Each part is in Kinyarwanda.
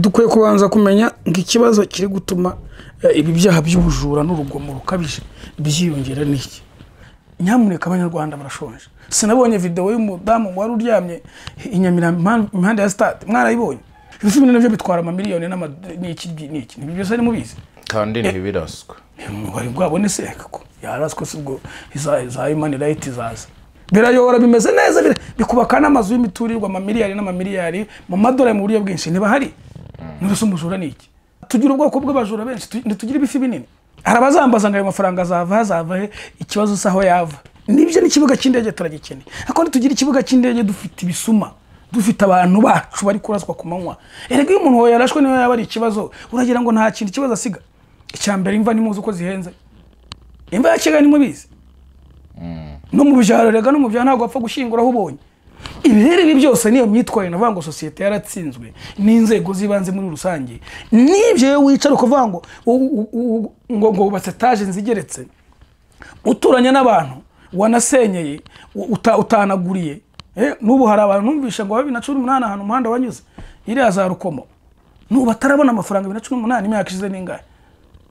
dukwiye kubanza kumenya ngo ikibazo kiri gutuma eh, ibi byaha by'ubujura n'urugomo rukabije byiyongera ni iki nyamuneka abanyarwanda barashonje sinabonye videwo y'umudamu wari uryamye i Nyamirambo impande ya sitade mwarayibonye ibi filime nabyo bitwara amamiliyoni n'ama- n'iki n'iki Ibi byose ari mubizi kandi ntibiraswe wari bwabone se ko yaraswe se ubwo iza iza imani rayiti izaza birayobora bimeze neza bira- bikubaka n'amazu y'imiturirwa amamiliyari n'amamiliyari mu madolari mu buryo bwinshi ntibahari n'urusa umujura ni iki tugira ubwoko bw'abajura benshi tu- ntitugira ibifi binini hari abazambaza ngo ayo mafaranga azava hazava he ikibazo si aho yava nibyo n'ikibuga cy'indege turagikeneye ariko ntitugira ikibuga cy'indege dufite ibisuma dufite abantu bacu bari kuraswa ku manywa erega iyo umuntu wawe yarashwe niyo yaba ari ikibazo uragira ngo nta kintu ikibazo asiga icya mbere imva nimuzi uko zihenze imva ya kigali nimubizi no mu byaro erega no mu byaro ntabwo wapfa gushyingura aho ubonye ibi rero ibi byose niyo myitwarire navuga ngo sosiyete yaratsinzwe n'inzego z'ibanze muri rusange n'ibyo iyo wicara ukavuga ngo u- u- u- ngo ngo wubatse etaje nzigeretse uturanye n'abantu wanasenyeye u- uta- utanaguriye Eh, n'ubu hari abantu numvishe ngo bibiri na cumi n'umunani ahantu umuhanda wanyuze iriya za rukomo n'ubu atarabona amafaranga bibiri na cumi n'umunani imyaka ishize n'ingahe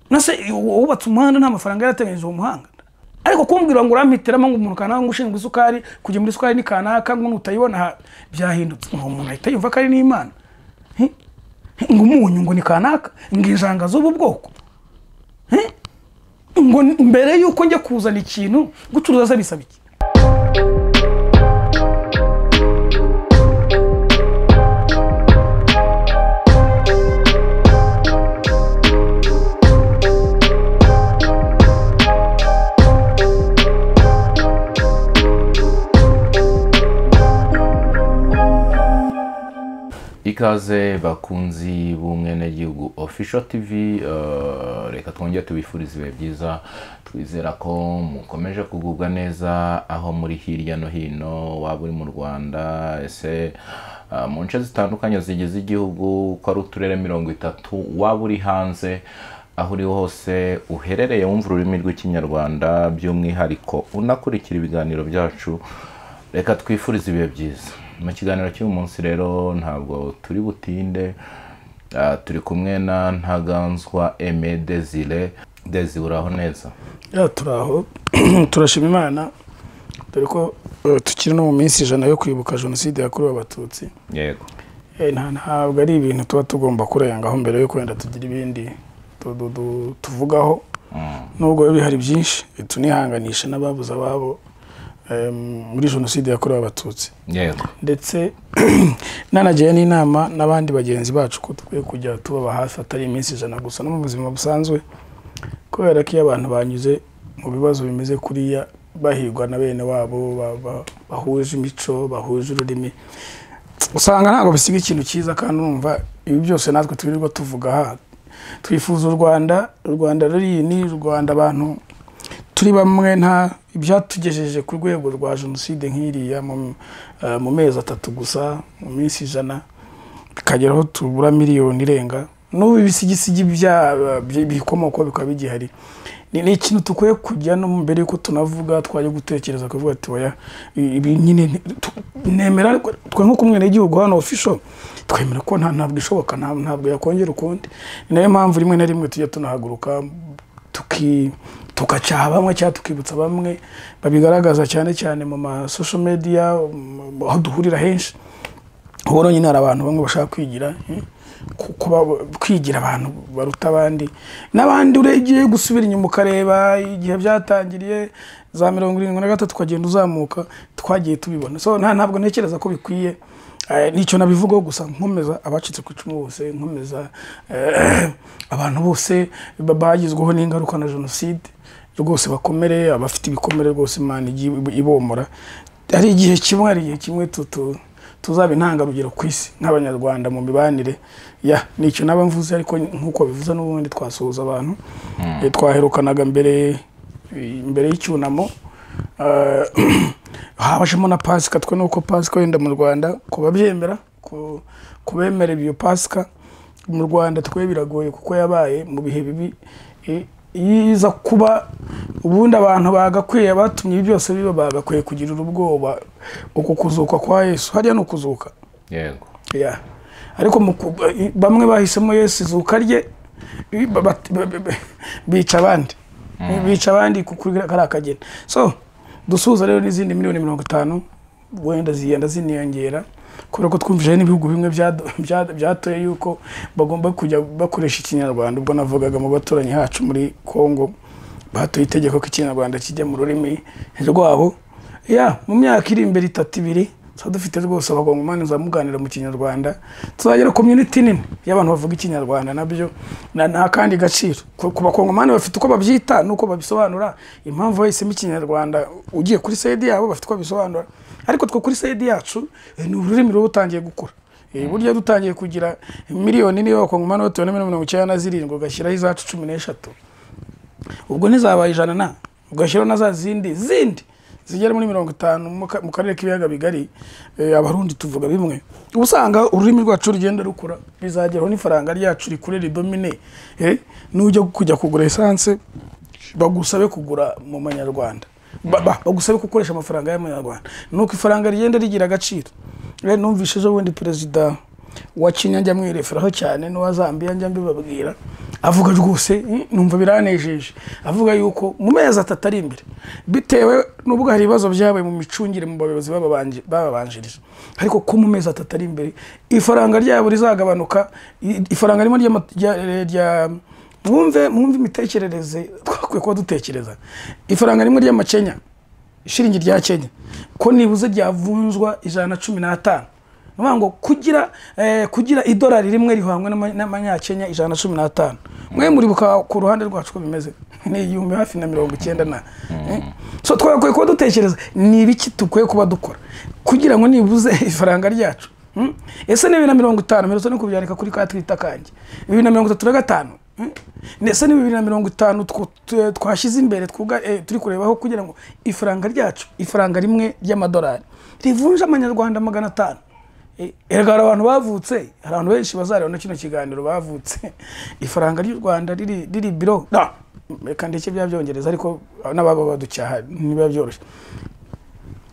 nase wubatse umuhanda nta mafaranga yarateganyije uwo muhanda ariko kumbwira ngo urampitiramo ngo umuntu kanaka ngo ushinzwe isukari kujya muri isukari ni kanaka ngo nutayibona aha, byahindutse ngo umuntu ahita yumva ko ari n'imana Eh? ngo umunyu ngo ni kanaka ngo injanga z'ubu bwoko Eh? ngo mbere y'uko njya kuzana ikintu gucuruza se bisaba iki ikaze bakunzi b'umwenegihugu official tv eh, reka twongere tubifurize ibihe byiza twizera ko mukomeje kugubwa neza aho muri hirya no hino waba uri mu rwanda ese eh, mu nce zitandukanye zigize igihugu ko ari uturere mirongo itatu waba uri hanze aho uri hose uherereye wumva ururimi rw'ikinyarwanda by'umwihariko unakurikira ibiganiro byacu reka twifurize ibihe byiza mu kiganiro cy'uyu munsi rero ntabwo turi butinde ah, turi kumwe na ntaganzwa eme dezire dezi uraho neza ya turaho turashima imana dore ko eh, tukiri no mu minsi ijana yo kwibuka jenoside yakorewe abatutsi yego Eh, nta- ntabwo ari ibintu tuba tugomba kurengaho mbere yo kwenda tugira ibindi tu- tu- tu- tuvugaho nubwo biba bihari byinshi eh, tunihanganisha n'ababuze ababo eh, muri jenoside yakorewe abatutsi yego ndetse nanagira n'inama n'abandi bagenzi bacu ko dukwiye kujya tubaba hafi atari iminsi ijana gusa no mu buzima busanzwe kubera ko iyo abantu banyuze mu bibazo bimeze kuriya bahigwa na bene wabo ba- ba- bahuje imico bahuje ururimi usanga ntabwo bisiga ikintu cyiza kandi urumva ibi byose natwe twirirwa tuvuga aha twifuza u rwanda u rwanda rurini u rwanda abantu turi bamwe nta ibyatugejeje ku rwego rwa jenoside nk'iriya mu- eh, mu mezi atatu gusa mu minsi ijana tukagera aho tubura miliyoni irenga n'ubu ibisigisigi bya- bya- bikomokaho bikaba bigihari ni ni ikintu dukwiye kujya no mbere y'uko tunavuga twajya gutekereza kuvuga ati oya ibi nyine ni- tu- nemera ariko twe nk'umwenegihugu hano ofisho twemera ko nta ntabwo ishoboka nta- ntabwo yakongera ukundi ni nayo mpamvu rimwe na rimwe tujya tunahaguruka tuki tugacyaha bamwe cyangwa tukibutsa bamwe babigaragaza cyane cyane mu masosho mediya mu- aho duhurira henshi ubu rero nyine hari abantu bamwe bashaka kwigira eh, ku- kuba kwigira abantu baruta abandi n'abandi ugiye gusubira inyuma ukareba igihe byatangiriye za mirongo irindwi na gatatu ukagenda uzamuka twagiye tubibona so nta ntabwo ntekereza ko bikwiye Eh, nicyo nabivugaho gusa nkomeza abacitse ku icumu bose nkomeza eh, abantu bose ba- bagizweho n'ingaruka na jenoside rwose bakomere abafite ibikomere rwose imana ijye ib- ibomora hari igihe kimwe hari igihe kimwe tutu tuzaba intangarugero ku isi nk'abanyarwanda mu mibanire ya nicyo naba mvuze ariko nk'uko bivuze n'ubundi twasuhuza abantu Eh, twaherukanaga mbere imbere y'icyunamo Eh, habajemo na pasika twe nuko pasika wenda mu rwanda ku babyemera ku ku bemera iyo pasika mu rwanda twe biragoye kuko yabaye mu bihe bibi eh, yiza kuba ubundi abantu bagakwiye batumye ibi byose biba bagakwiye kugirira ubwoba uku kuzuka kwa yesu hariya ni ukuzuka yego ya ariko mu ku- bamwe bahisemo yesu izuka rye bi- ba- ba- ba- ba- bica abandi bica abandi ku- kuri kariya kageni so dusuhuza rero n'izindi miliyoni mirongo itanu wenda zigenda ziniyongera kubera ko twumvije n'ibihugu bimwe byado- bya- byatoye yuko bagomba kujya bakoresha ikinyarwanda ubwo navugaga mu baturanyi hacu muri congo batoye itegeko ko ikinyarwanda kijya mu rurimi rwabo ya mu myaka iri imbere itatu ibiri tuba dufite rwose abagongomani muganira mu kinyarwanda tuzagera community nini y'abantu bavuga ikinyarwanda nabyo na- nta kandi gaciro ku ku bakongomani bafite uko babyita n'uko babisobanura impamvu bahisemo ikinyarwanda ugiye kuri sayidi yabo bafite uko babisobanura ariko two kuri sayidi yacu eh, ni ururimi ruba rutangiye gukura Eh, burya dutangiye kugira miliyoni niba abakongomani batuwe na mirongo icyenda na zirindwi ugashyiraho izacu cumi n'eshatu ubwo ntizabaye ijana na ugashyiraho na za zindi zindi zigera muri mirongo itanu mu ka- mu karere k'ibiyaga bigari eh, abarundi tuvuga bimwe uba usanga ururimi rwacu rugenda rukura bizageraho n'ifaranga ryacu rikure ridomine eh, nujya kujya kugura esanse bagusabe kugura mu manyarwanda Ba- ba- bagusabe gukoresha amafaranga y'amanyarwanda nuko ifaranga rigenda rigira agaciro rero numvise ejo bundi perezida wa kenya njya mwireferaho cyane n'uwa zambia njya mbibabwira avuga rwose "Mm, numva biranejeje avuga yuko mu mezi atatu ari imbere bitewe n'ubwo hari ibibazo byabaye mu micungire mu bayobozi bababanje- bababanjirije ariko ko mu mezi atatu ari imbere ifaranga ryabo rizagabanuka i- ifaranga rimwe ry'ama- rya rya- mwumve mwumve imitekerereze twakwiye kuba dutekereza ifaranga rimwe ry'amakenya ishiringi rya kenya ko nibuze ryavunjwa ijana na cumi n'atanu ni ukuvuga ngo kugira eh, kugira idolari rimwe rihwanywe n'ama- n'amanyakenya ijana na cumi n'atanu mwe muribuka ku ruhande rwacu ko bimeze ni igihumbi hafi na mirongo icyenda na eh? so twakwiye kuba dutekereza ni ibiki dukwiye kuba dukora kugira ngo nibuze ifaranga ryacu Mm? ese ni bibiri na mirongo itanu mperutse no kubyandika kuri ka twita kanjye bibiri na mirongo itatu na gatanu Mm? ndetse ni bibiri na mirongo itanu twu- twe- twashyize imbere twuga- eh, turi kurebaho kugira ngo ifaranga ryacu ifaranga rimwe ry'amadolari rivunje amanyarwanda magana atanu Eh, erega hari abantu bavutse hari abantu benshi bazareba na kino kiganiro bavutse ifaranga ry'u rwanda riri riri biro da reka ndeke bya byongereza ariko n'ababa baducyaha ntibiba byoroshye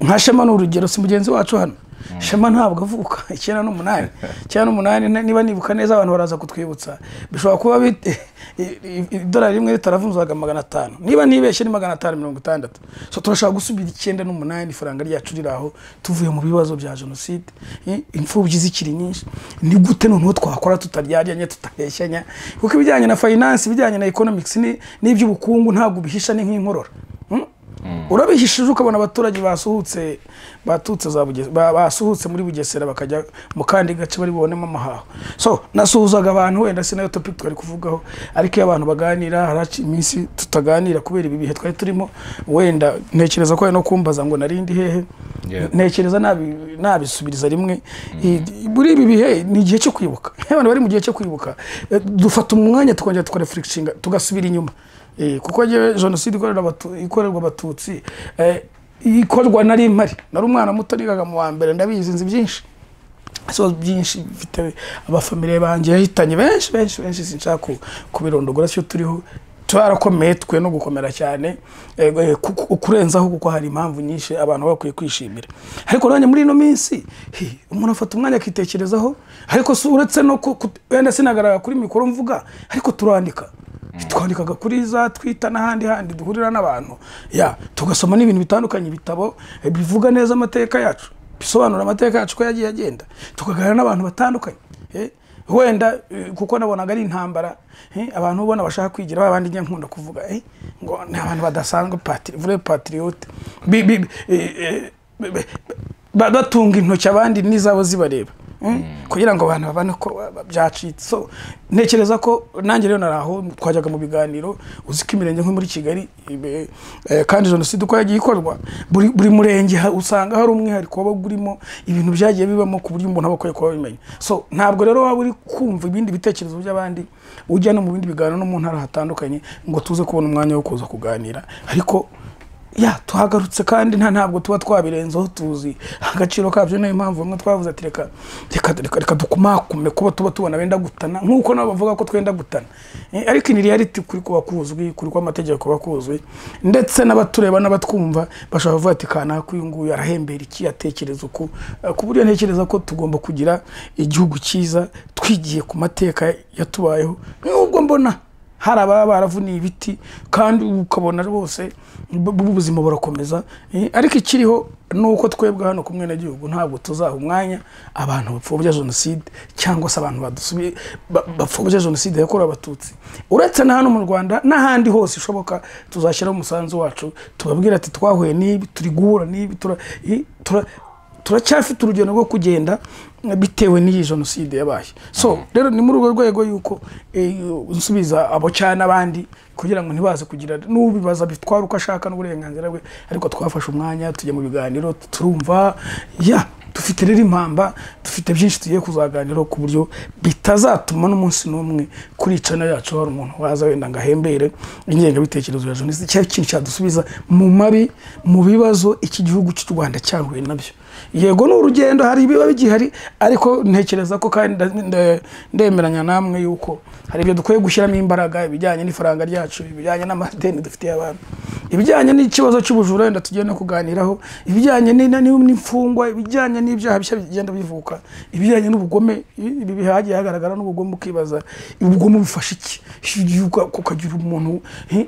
nka shema ni urugero si mugenzi wacu hano shema ntabwo avuka icyenda n'umunani icyenda n'umunani ni- niba nibuka neza abantu baraza kutwibutsa bishobora kuba bit- i- i- idolari rimwe ritaravunzwaga magana atanu niba nibeshye ni magana atanu mirongo itandatu so turashaka gusubira icyenda n'umunani ifaranga ryacu riri aho tuvuye mu bibazo bya jenoside i- imfubyi zikiri nyinshi ni gute noneho twakora tutaryarya tutabeshyanya kuko ibijyanye na finance ibijyanye na economics ni- n'iby'ubukungu ntabwo bihisha ni nk'inkorora Mm? urabihishije ukabona abaturage basuhutse batutse za Buges- ba- basuhutse muri bugesera bakajya mu kandi gace bari bubonemo amahaho so nasuhuzaga abantu wenda si nayo topic twari kuvugaho ariko iyo abantu baganira haraci iminsi tutaganira kubera ibi bihe twari turimo wenda ntekereza ko ari no kumbaza ngo narindi hehe Yeah. ntekereza nabi- nabisubiriza rimwe I- muri ibi bihe ni igihe cyo kwibuka Iyo abantu bari mu gihe cyo kwibuka eh, dufata umwanya tukongera tukarefurikinga tugasubira inyuma Eh, kuko njyewe jenoside ikorera abatu- ikorerwa abatutsi eh, ikorwa nari impari nari umwana muto nigaga mu wa mbere ndabizi nzi byinshi ibibazo byinshi bifite abafamiliye banjye yahitanye benshi benshi benshi sinshaka ku- kubirondogora cyo turiho twarakomeye twe no gukomera cyane eh, eh, kuko- kurenzaho kuko hari impamvu nyinshi abantu baba bakwiye kwishimira ariko nanjye muri ino minsi hi, umuntu afata umwanya akitekerezaho ariko si uretse no ku- ku- wenda sinagaragara kuri mikoro mvuga ariko turandika twandikaga kuri za twita n'ahandi handi duhurira n'abantu ya tugasoma n'ibintu bitandukanye ibitabo eh, bivuga neza amateka yacu bisobanura amateka yacu uko yagiye agenda tukaganira n'abantu batandukanye eh, wenda eh, kuko nabonaga ari intambara eh, abantu ubona bashaka kwigira ba bandi njya nkunda kuvuga eh, ngo ni abantu badasanzwe patiri vure patiriyote Bi- bi- bi- eh, eh, bi- bi- ba- batunga intoki abandi n'izabo zibareba Mm. kugira ngo abantu babone ko ba- byacitse so ntekereza ko nanjye rero nari aho twajyaga mu biganiro uzi ko imirenge nko muri kigali ibe- eh, kandi jenoside uko yagiye ikorwa buri buri murenge ha- usanga hari umwihariko waba urimo ibintu byagiye bibamo ku buryo umuntu aba akwiye kuba abimenya so ntabwo rero waba uri kumva ibindi bitekerezo by'abandi ujya no mu bindi biganiro no mu ntara hatandukanye ngo tuze kubona umwanya wo kuza kuganira ariko ya tuhagarutse kandi nta ntabwo tuba twabirenzeho tuzi agaciro kabyo niyo mpamvu bamwe twavuze ati reka reka reka reka dukumakume kuba tuba tubona benda gutana nk'uko nabo bavuga ko twenda gutana Eh, ariko ini reality kuri kuba kuzwi kuri kuba amategeko kuba kuzwi ndetse n'abatureba n'abatwumva bashobora kuvuga ati kanaka uyu nguyu arahembera iki atekereza uku Eh, ku buryo ntekereza ko tugomba kugira igihugu cyiza twigiye ku mateka yatubayeho nubwo mbona hari ababa baravuniye ibiti kandi ukabona rwose bu- bu- ubuzima burakomeza Eh, ariko ikiriho ni uko twebwe hano ku mwenegihugu ntabwo tuzaha umwanya abantu bapfobya jenoside cyangwa se abantu badusubiye ba- bapfobya jenoside yakorewe abatutsi uretse na hano mu rwanda n'ahandi hose ishoboka tuzashyiraho umusanzu wacu tubabwira ati twahuye n'ibi turi guhura n'ibi tura- eh, tura- turacyafite urugendo rwo kugenda eh, bitewe n'iyi jenoside yabaye so rero ni muri urwo rwego yuko eh, nsubiza abo cyane n'abandi kugira ngo ntibaze kugira n'ubibaza bitwara uko ashaka n'uburenganzira bwe ariko twafashe umwanya tujya mu biganiro turumva ya dufite rero impamba dufite byinshi tugiye kuzaganiraho ku buryo bitazatuma n'umunsi n'umwe kuri iyi channel yacu hari umuntu waza wenda ngo ahembere ingengabitekerezo ya jenoside cyangwa ikintu cyadusubiza mu mabi mu bibazo iki gihugu cy'u rwanda cyahuye nabyo yego ni urugendo hari ibiba bigihari ariko ntekereza ko kandi nda- nda- ndemeranya namwe yuko hari ibyo dukwiye gushyiramo imbaraga ibijyanye n'ifaranga ryacu ibijyanye n'amadeni dufitiye abantu ibijyanye n'ikibazo cy'ubujura wenda tugiye no kuganiraho ibijyanye ni- ni- n'imfungwa ibijyanye n'ibyaha bishya bigenda bivuka ibijyanye n'ubugome i- ibi bihagiye hagaragara n'ubugome ukibaza ubugome bufasha iki Uka- ukagira umuntu eh,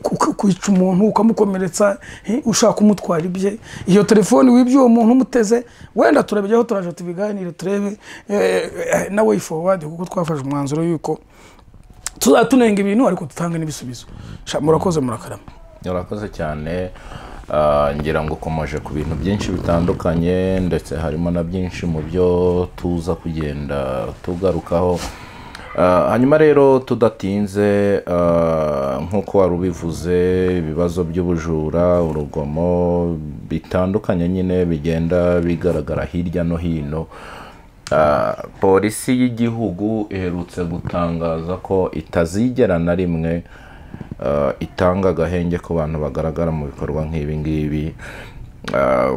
uka- kwica umuntu ukamukomeretsa eh, ushaka kumutwara ibye iyo telefone wibye uwo muntu umuteze wenda turabijyaho turaje tubiganire turebe eh, eh, na way forward kuko twafashe umwanzuro yuko tuzatunenga ibintu ariko dutanga n'ibisubizo Sha, murakoze murakarama urakoze cyane Ah, ngira ngo ukomeje ku bintu byinshi bitandukanye ndetse harimo na byinshi mu byo tuza kugenda tugarukaho Ah, hanyuma rero tudatinze ah, nk'uko wari ubivuze ibibazo by'ubujura urugomo bitandukanye nyine bigenda bigaragara hirya no hino Ah, polisi y'igihugu iherutse gutangaza ko itazigera na rimwe uh, itanga agahenge ku bantu bagaragara mu bikorwa nk'ibi ngibi Uh,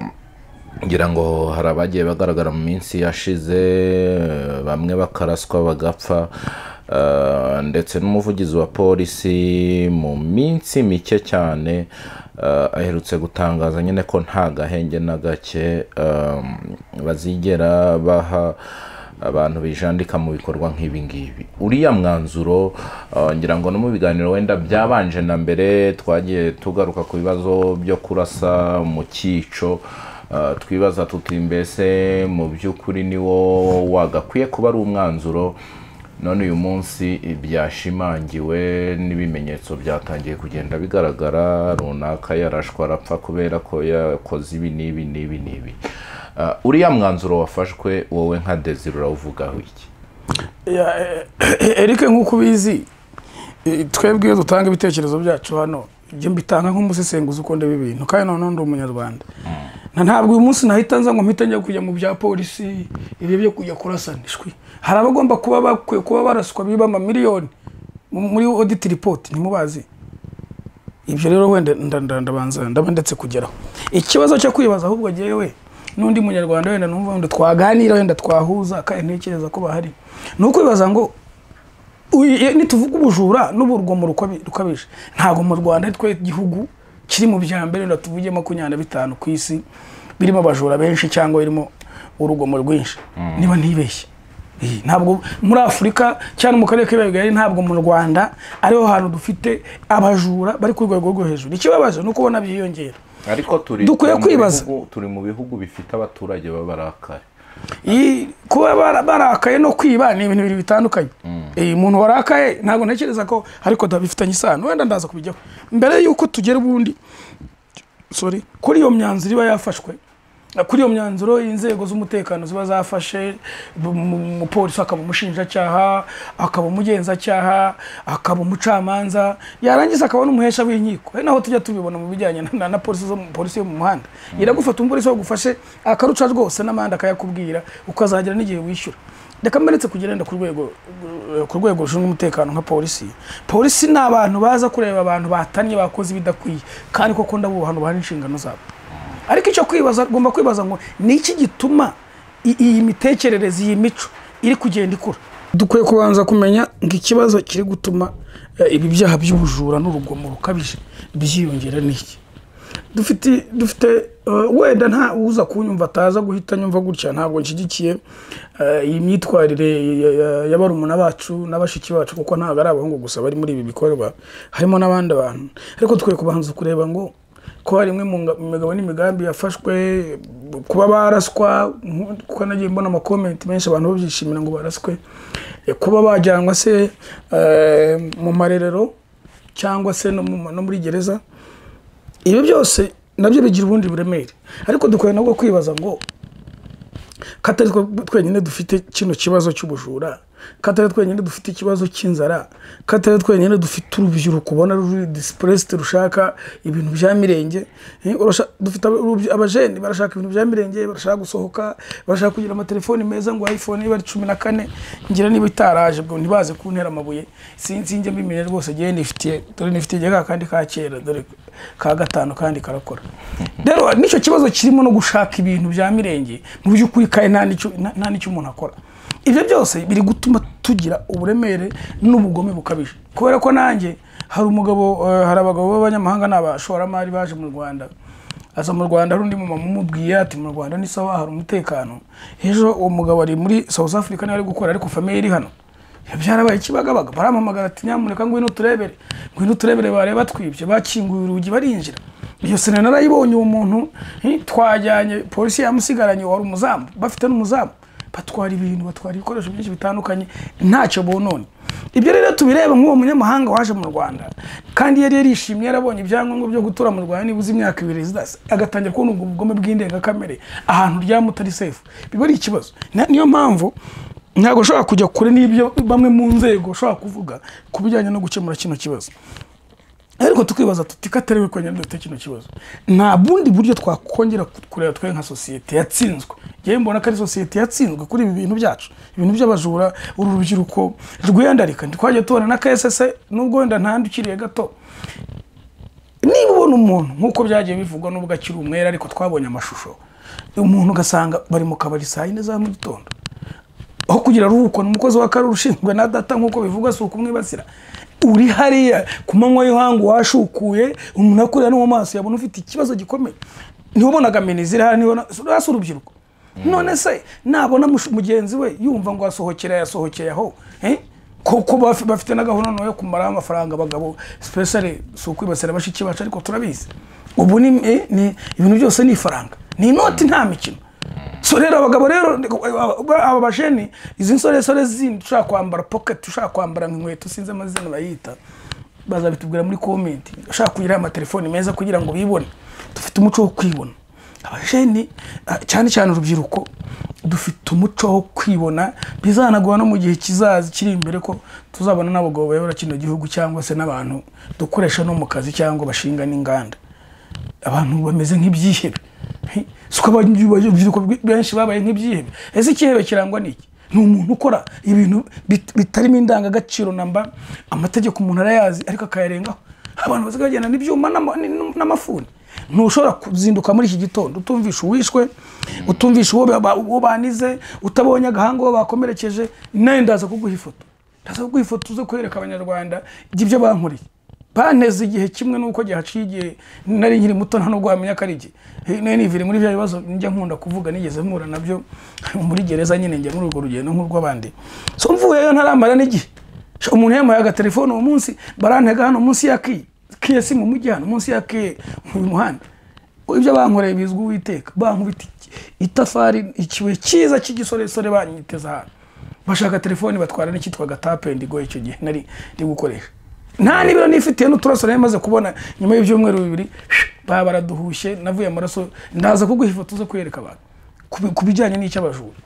ngira ngo hari abagiye bagaragara mu minsi yashize uh, bamwe bakaraswa bagapfa Uh, ndetse n'umuvugizi wa polisi mu minsi mike cyane uh, aherutse gutangaza nyine ko nta gahenge na gake um, bazigera baha abantu bijandika mu bikorwa nk'ibi ngibi uriya mwanzuro uh, ngira ngo no mu biganiro wenda byabanje na mbere twagiye tugaruka ku bibazo byo kurasa mu cyico uh, twibaza tuti mbese mu by'ukuri ni wo wagakwiye kuba ari umwanzuro none uyu munsi byashimangiwe n'ibimenyetso byatangiye kugenda bigaragara runaka yarashwa arapfa kubera ko yakoze ibi n'ibi n'ibi n'ibi Uh, uriya mwanzuro wafashwe wowe nka desire urawuvugaho iki Ya, eh, Eric nk'uko ubizi eh, twebwe iyo dutanga ibitekerezo byacu hano ibyo mbitanga nk'umusesenguzi uko ndeba ibintu kandi noneho ndi umunyarwanda na ntabwo uyu munsi nahita nza ngo mpite njya kujya mu bya polisi ibi byo kujya kurasana ishwi hari abagomba kuba bakwiye kuba baraswa biba amamiliyoni mu- muri audit report ntimubazi ibyo rero wenda nda- nda- ndabanza ndaba ndetse kugeraho ikibazo cyo kwibaza ahubwo jyewe n'undi munyarwanda wenda numva wenda twaganira wenda twahuza kandi ntekereza ko bahari ni ukwibaza ngo uye- nituvuga ubujura n'uburugomo rukabi- rukabije ntabwo mu rwanda twe igihugu kiri mu bya mbere wenda tuvuge makumyabiri na bitanu ku isi birimo abajura benshi cyangwa birimo urugomo rwinshi niba ntibeshye Eh, ntabwo muri afurika cyane mu karere k'ibiyaga bigari ntabwo mu rwanda ariho hantu dufite abajura bari ku rwego rwo hejuru ikibabaje ni uko ubona byiyongera ariko turi Dukwiye turi mu kwibaza. bihugu- turi mu bihugu bifite abaturage babarakare Iyi- kuba bara- barakaye no kwiba ni ibintu bibiri bitandukanye Eh, umuntu warakaye ntabwo ntekereza ko ariko dabifitanye isano wenda ndaza kubijyaho mbere y'uko tugera ubundi sorry, kuri iyo myanzuro iba yafashwe kuri iyo myanzuro inzego z'umutekano ziba zafashe bu- mu- umupolisi akaba umushinjacyaha akaba umugenzacyaha akaba umucamanza yarangiza akaba n'umuhesha w'inkiko ari naho tujya tubibona mu bijyanye na- na na polisi zo mu- polisi yo mu muhanda iragufata umupolisi wagufashe akaruca rwose n'amande akayakubwira ukazagera n'igihe wishyura reka mbaretse kugenda ku rwego ku rwego rushinzwe umutekano nka polisi polisi ni abantu baza kureba abantu batanye bakoze ibidakwiye kandi koko ndabubaha bantu inshingano zabo ariko icyo kwibaza ugomba kwibaza ngo ni iki gituma i- iyi mitekerereze iyi mico iri kugenda ikura dukwiye kubanza kumenya ngo ikibazo kiri gutuma eh, ibi byaha by'ubujura n'urugomo rukabije byiyongera ni iki dufite dufite eh, wenda nta uza kunyumva ataza guhita nyumva gutya ntabwo nshyigikiye eh, iyi myitwarire ya- ya- ya barumuna bacu na bashiki bacu kuko ntabwo ari abahungu gusa bari muri ibi bikorwa harimo n'abandi bantu ariko tukwiye kubanza kureba ngo ko hari imwe mu nga- mu migabo n'imigambi yafashwe kuba baraswa nku- kuko nagiye mbona amakomenti menshi abantu babyishimira ngo baraswe eh, kuba bajyanwa se eh, mu marerero cyangwa se no mu- no muri gereza ibi byose nabyo bigira ubundi buremere ariko dukwiye nabwo kwibaza ngo katari twe- twenyine dufite kino kibazo cy'ubujura katari twenyine dufite ikibazo cy'inzara katari twenyine dufite urubyiruko ubona ruri disipureste rushaka ibintu bya mirenge Eh, urasha- dufite aba- abajeni barashaka ibintu bya mirenge barashaka gusohoka barashaka kugira amatelefoni meza ngo iphone iba ari cumi na kane ngira niba itaraje ubwo ntibaze kuntera amabuye sinzi njya mbimenya rwose njyewe nifitiye dore nifitiye ka kandi ka kera dore ka gatanu kandi karakora rero nicyo kibazo kirimo no gushaka ibintu bya mirenge mu by'ukuri kandi nta n'icyo- nta- nta n'icyo umuntu akora ibyo byose biri gutuma tugira uburemere n'ubugome bukabije kubera ko nanjye hari umugabo eh, hari abagabo b'abanyamahanga n'abashoramari baje mu rwanda aza mu rwanda hari undi mumama umubwiye ati mu rwanda ni sawa hari umutekano ejo uwo mugabo ari muri south africa niwe ari gukora ariko famiye iri hano byarabaye ikibagabaga baramamagara ati nyamuneka ngwino turebere ngwino turebere bareba twibye bakinguye urugi barinjira iyo sena narayibonye uwo muntu hi, twajyanye polisi yamusigaranye wari umuzamu bafite n'umuzamu batwara ibintu batwara ibikoresho byinshi bitandukanye ntacyo bonone ibyo rero tubireba nk'uwo munyamahanga waje mu rwanda kandi yari yarishimye yarabonye ibyangombwa byo gutura mu rwanda nibuze imyaka ibiri zidasa agatangira kubona ubwo bugome bw'indengakamere ahantu ryamutari sefu biba ari ikibazo Na- niyo mpamvu ntabwo ushobora kujya kure n'ibyo bamwe mu nzego ushobora kuvuga ku bijyanye no gukemura kino kibazo ariko tukibaza tuti katari we kongera dufite kino kibazo nta bundi buryo twakongera kureba twe nka sosiyete yatsinzwe yewe mbona ko ari sosiyete yatsinzwe kuri ibi bintu byacu ibintu by'abajura uru rubyiruko rwiyandarika ntitwajya tubona na ksese nubwo wenda ntandukiriye gato niba ubona umuntu nk'uko byagiye bivugwa n'ubwo akiri umwere ariko twabonye amashusho umuntu ugasanga bari mu kabari saa yine za mu gitondo aho kugira ruhuko ni umukozi wa karere ushinzwe na data nk'uko bivugwa si ukumwibasira uri hariya ku manywa y'ihangu washukuye umuntu akurira no mu maso yabona ufite ikibazo gikomeye niho ubonaga meni ziri hano niho hasi urubyiruko none se nabona mush- mugenzi we yumva ngo asohokera yasohokeye aho eh? kuko baf- bafite na gahunda no yo kumaraho amafaranga abagabo specially si ukwibasira bashiki bacu ariko turabizi ubu ni eh, ni- ibintu byose ni ifaranga ni inoti nta mikino so rero abagabo rero aba bajeni izi nsoresore zindi ushaka kwambara pocket ushaka kwambara inkweto sinzi amazina bayita bazabitubwira muri komenti ushaka kugira amatelefoni meza kugira ngo bibone dufite umuco wo kwibona abajeni ah, cyane cyane urubyiruko dufite umuco wo kwibona bizanaguha no mu gihe kizaza kiri imbere ko tuzabona n'abagabo bayobora kino gihugu cyangwa se n'abantu dukoresha no mu kazi cyangwa bashinga n'inganda abantu bameze nk'ibyihebe He, si ko urubyiruko rwe- benshi babaye nk'ibyihebe ese ikihebe kirangwa n'iki ni umuntu ukora ibintu bit- bitarimo indangagaciro namba amategeko umuntu arayazi ariko akayarengaho abantu bazi bagenda n'ibyuma n'ama- n- n'amafuni ntushobora kuzinduka muri iki gitondo utumvisha uwishwe utumvisha uwo ba- uwo banize utabonye agahanga uwo bakomerekeje nawe ndaza kuguha ifoto ndaza kuguha ifoto uze kwereka abanyarwanda ibyo bankoreye banteze igihe kimwe n'uko gihaciye igihe nari nkiri muto nta nubwo wamenya ko ari igihe nayo nivire muri bya bibazo njya nkunda kuvuga nigeze mpura nabyo muri gereza nyine njya muri urwo rugendo nk'urw'abandi so mvuyeyo ntaramara n'igihe Sha, umuntu yampaye agatelefone uwo munsi barantega hano munsi ya kiye kiye si mu mujyi hano munsi ya kiye mu muhanda ibyo bankoreye bizwi uwiteka bankubita iki- itafari ikibuye cyiza cy'igisoresore banyiteza hano bashaka telefoni batwara n'icyitwaga tapendigo icyo gihe nari ndi gukoresha nta n'ibiro nifitiye n'uturaso nari maze kubona nyuma y'ibyumweru bibiri baba baraduhushye navuye amaraso ndaza kuguha ifoto zo kwereka abantu ku- ku bijyanye n'icy'abajura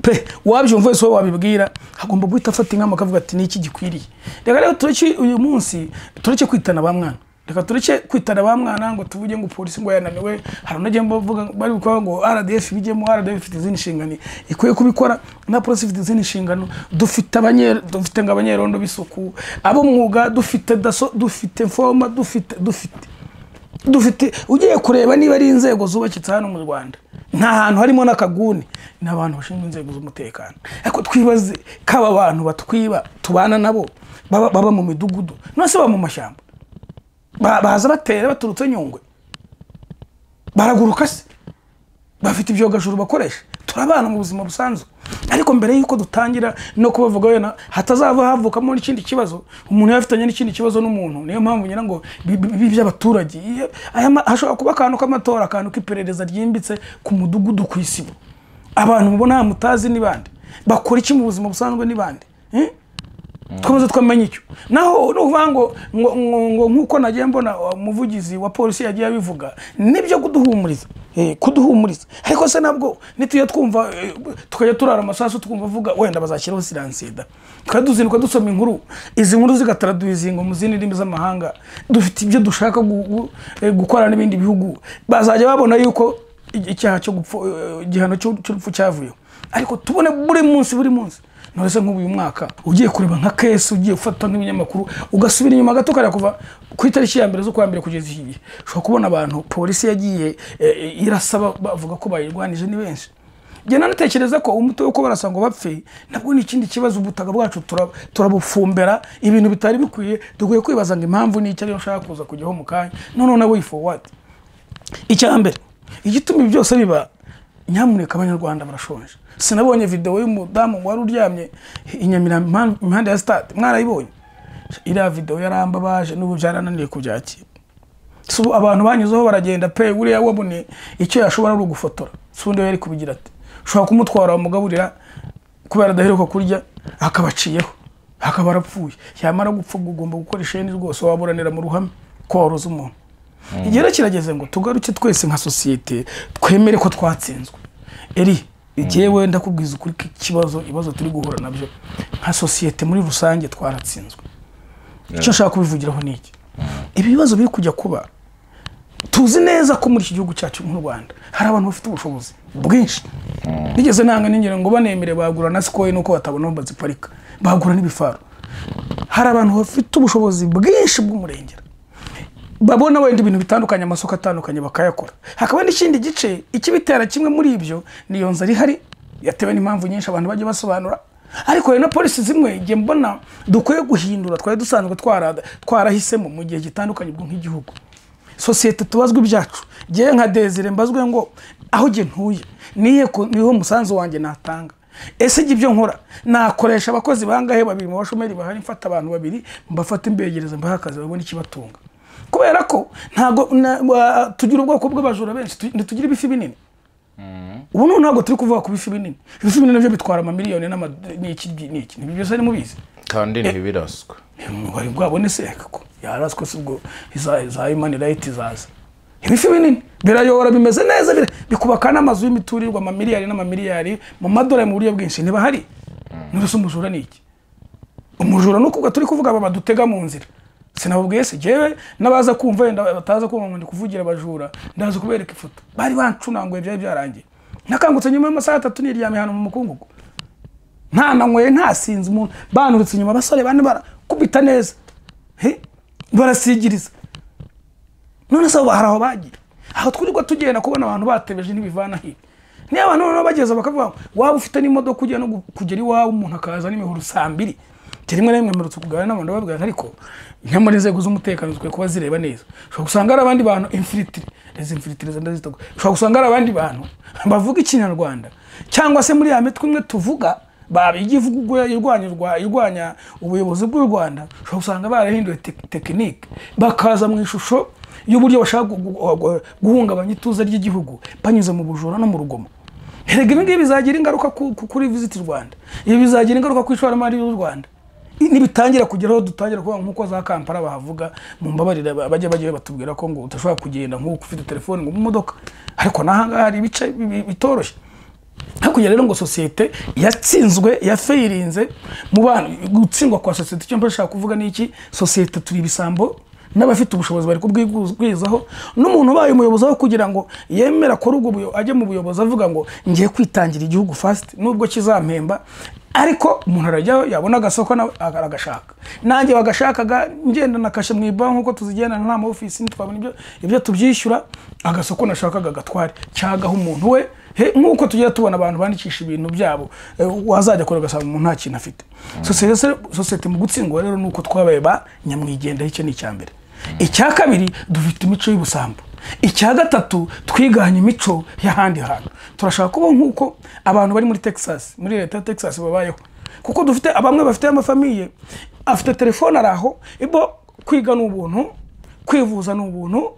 pe wabyumva wese uwo wabibwira agomba guhita afata inama akavuga ati niki gikwiriye reka rero tureke uyu munsi tureke kwitana ba mwana reka tureke kwitana ba mwana ngo tuvuge ngo polisi ngo yananiwe hari unajya bavuga bari gukora ngo RDF bijyemo RDF ifite izindi nshingano ikwiye kubikora na polisi ifite izindi nshingano dufite abanyere dufite ngo abanyerondo b'isuku ab'umwuga dufite daso dufite foma dufite dufite dufite ugiye kureba niba ari inzego zubakitse hano mu rwanda nta hantu harimo n'akaguni ni abantu bashinzwe inzego z'umutekano ariko twibaze ko aba bantu batwiba tubana nabo baba baba mu midugudu none se baba mu mashyamba Ba- baza batera baturutse nyungwe baraguruka se bafite ibyogajuru bakoresha turabana mu buzima busanzwe ariko mbere y'uko dutangira no kubavuga wenda hatazava havukamo n'ikindi kibazo umuntu yaba afitanye n'ikindi kibazo n'umuntu niyo mpamvu ngira ngo bi- bi- bi- by'abaturage Iyo- aya ma- hashobora kuba akantu k'amatora akantu k'iperereza ryimbitse ku mudugudu ku isibo abantu mubona aha mutazi ni bande bakora iki mu buzima busanzwe ni bande Eh? twamaze twamenya icyo naho nuvuga ngo ngo ngo- ngo nk'uko nagiye mbona umuvugizi wa polisi yagiye abivuga nibyo kuduhumuriza eh, kuduhumuriza ariko se nabwo nitujya twumva eh, tukajya turara amasasu twumva avuga wenda bazashyiraho siransida tukajya tuzinduka dusoma inkuru izi nkuru zigataraduyizinga mu zindi ndimi z'amahanga dufite ibyo dushaka gu- gu- eh, gukora n'ibindi bihugu bazajya babona yuko i- icyaha cyo gupfa eh, igihano cy'u- cy'urupfu cyavuyeho ariko tubone buri munsi buri munsi nturese nk'uyu mwaka ugiye kureba nka kesi ugiye gufata nk'ibinyamakuru ugasubira inyuma gato ukareba kuva ku itariki ya mbere z'ukwa mbere kugeza iki gihe ushobora kubona abantu polisi yagiye eh, eh, irasaba bavuga ko bayirwanije ni benshi njye nanatekereza ko umuti wo kuba barasa ngo bapfe nabwo ni ikindi kibazo ubutaka bwacu tura- turabufumbera ibintu bitari bikwiye dukwiye kwibaza ngo impamvu ni iki ariyo nshaka kuza kujyaho mu kanya noneho nawe yifuwadi icya mbere igituma ibi byose biba nyamuneka abanyarwanda barashonje sinabonye videwo y'umudamu wari uryamye i Nyamirambo impan- impande ya sitade mwarayibonye iriya videwo yarambabaje n'ubu byarananiye kubyakira Si ubu abantu banyuzeho baragenda pe buriya wabone icyo yashobora ari ugufotora si undi yari kubigira ati ushobora kumutwara wamugaburira kubera adaheruka kurya akabaciyeho akaba arapfuye yamara gupfa ugomba gukora isheni rwose waburanira mu ruhame ko waruze umuntu igihe kirageze ngo tugaruke twese nka sosiyete twemere ko twatsinzwe eri igihe wenda kubwiza ukuri ko ikibazo ibibazo turi guhura nabyo nka sosiyete muri rusange twaratsinzwe icyo nshaka kubivugiraho ni iki ibi bibazo biri kujya kuba tuzi neza ko muri iki gihugu cyacu nk'u rwanda hari abantu bafite ubushobozi bwinshi bigeze nanga n'ingero ngo banemere bagura na sikoyi nuko batabona aho baziparika bagura n'ibifaro hari abantu bafite ubushobozi bwinshi bw'umurengera babona wenda ibintu bitandukanye amasoko atandukanye bakayakora hakaba n'ikindi gice ikibitera kimwe muri ibyo niyo nzara ihari yatewe n'impamvu nyinshi abantu bajya basobanura ariko hari na polisi zimwe igihe mbona dukwiye guhindura twari dusanzwe twara- twarahisemo mu gihe gitandukanye ubwo nk'igihugu sosiyete tubazwa ibyacu ngewe nka desire mbazwe ngo aho nge ntuye nihe ku- niho umusanzu wanjye natanga ese njye ibyo nkora nakoresha abakozi bangahe babiri mu bashomeri bahari mfata abantu babiri mbafata imbegereza mbahe akazi babone ikibatunga kubera ko ntago na- wa- tugira ubwoko bw'abajura benshi tu- ntitugira ibifi binini ubu noneho ntabwo turi kuvuga ku bifi binini ibifi binini nabyo bitwara amamiliyoni n'ama- n'iki n'iki nibyo byose mubizi kandi ntibiraswe umubare bwabone se ko yaraswe se ubwo iza iza imani rayiti izaza ibifi binini birayobora bimeze neza bira- bikubaka n'amazu y'imiturirwa amamiliyari n'amamiliyari mu madolari mu buryo bwinshi ntibahari nurese umujura ni iki umujura ni ukuvuga turi kuvuga aba badutega mu nzira sinababwiye se jyewe n'abaza kumva wenda bataza kumva ngo ndi kuvugira abajura ndaza kubereka ifoto bari bancunanguye byari byarangiye nakangutse nyuma y'amasaha atatu niryamye ahantu mu mukungugu nta nanyweye ntasinze umuntu banturutse inyuma abasore bane barakubita neza He? barasigiriza none se abo hari aho bagiye aho twirirwa tugenda kubona abantu batebeje ntibivana hino niyo abantu noneho bageze bakavuga ngo waba ufite n'imodoka ujya no gu- kugera iwawe umuntu akaza n'imihoro saa mbiri Njye rimwe na rimwe mperutse kuganira n'abantu babwira ariko nka muri inzego z'umutekano zikwiye kuba zireba neza ushobora gusanga hari abandi bantu infiritire izi infiritire ndazita ushobora gusanga hari abandi bantu bavuga ikinyarwanda cyangwa se muri ya mitwe imwe tuvuga babiga ivuga ubwo irwanya urwa- irwanya ubuyobozi bw'u rwanda ushobora gusanga barahinduye tek- tekinike bakaza mu ishusho y'uburyo bashaka gu- gu- gu- guhungabanya ituze ry'igihugu banyuze mu bujura no mu rugomo erega ibi ngibi bizagira ingaruka ku- ku- kuri visiti rwanda ibi bizagira ingaruka ku ishoramari ry'u rwanda nibitangira kugeraho dutangira kuvuga nk'uko za kampala bahavuga mu mbabarira ba- bajya bajya batubwira ko ngo udashobora kugenda nk'uko ufite telefone ngo mu modoka ariko n'ahangaha hari ibice bi- bi- bitoroshye hakurya rero ngo sosiyete yatsinzwe yafayirinze mu bantu gutsindwa kwa sosiyete icyo mba nshaka kuvuga ni iki sosiyete turi ibisambo n'abafite ubushobozi bari kubwigwizaho n'umuntu ubaye umuyobozi aho kugira ngo yemere akore ubwo buyo- ajye mu buyobozi avuga ngo ngiye kwitangira igihugu fasiti nubwo kizampemba ariko umuntu arajyaho yabona agasoko nawe aragashaka nanjye bagashakaga ngenda na kashe mu ibanki nk'uko tuzigendana nta ma ofisi ntitwabona ibyo ibyo tubyishyura agasoko nashakaga gatware cyagaho umuntu we he nk'uko tugenda tubona abantu bandikisha ibintu byabo eh, wazajya kure ugasanga umuntu nta kintu afite sosiyete sosiyete mu gutsindwa rero ni uko twabaye ba nyamwigendaho icyo ni icya mbere icya kabiri dufite imico y'ubusambo icya gatatu twiganye imico y'ahandi hantu turashaka kuba nk'uko abantu bari muri texas muri leta ya texas babayeho kuko dufite bamwe bafite amafamiye afite telefone ari aho ibo kwiga ni ubuntu kwivuza ni ubuntu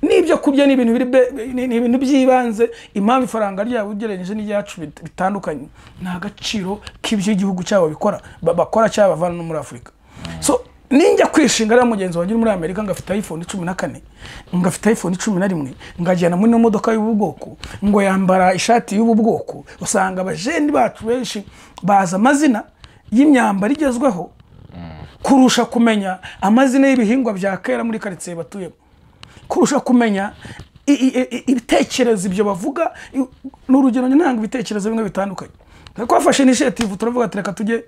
n'ibyo kurya ni ibintu biri be- ni- ni ibintu by'ibanze impamvu ifaranga ryabo ugereranyije n'iryacu bit- bitandukanye ni agaciro k'ibyo igihugu cyabo bikora ba- bakora cyabavana no muri afurika so ninjya kwishinga rero mugenzi wanjye uri muri amerika ngafite iphone cumi na kane ngafite iphone cumi na rimwe ngajyana muri ino modoka y'ubu bwoko ngo yambara ishati y'ubu bwoko usanga abajeni bacu benshi bazi amazina y'imyambaro igezweho kurusha kumenya amazina y'ibihingwa bya kera muri karitsiye batuyemo kurusha kumenya i- i- i- ibitekerezo ibyo bavuga i- ni urugero ntanga ibitekerezo bimwe bitandukanye ariko bafashe initiative turavuga ati reka tujye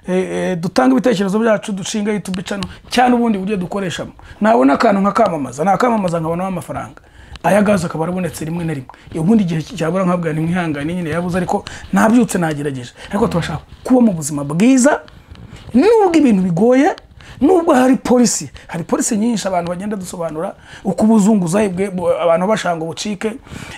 eh, eh, dutange ibitekerezo byacu dushinga youtube channel cyangwa ubundi buryo dukoreshamo nabona akantu nkakamamaza nakamamaza nkabonamo amafaranga aya gaze akaba arabonetse rimwe na rimwe ubundi igihe cyabura nkabwa nimwihangane nyine yabuze ariko nabyutse nagerageje ariko turashaka kuba mu buzima bwiza nubwo ibintu bigoye nubwo hari polisi hari polisi nyinshi abantu bagenda dusobanura uko ubuzunguzayi bwe bu- abantu bashanga ubucike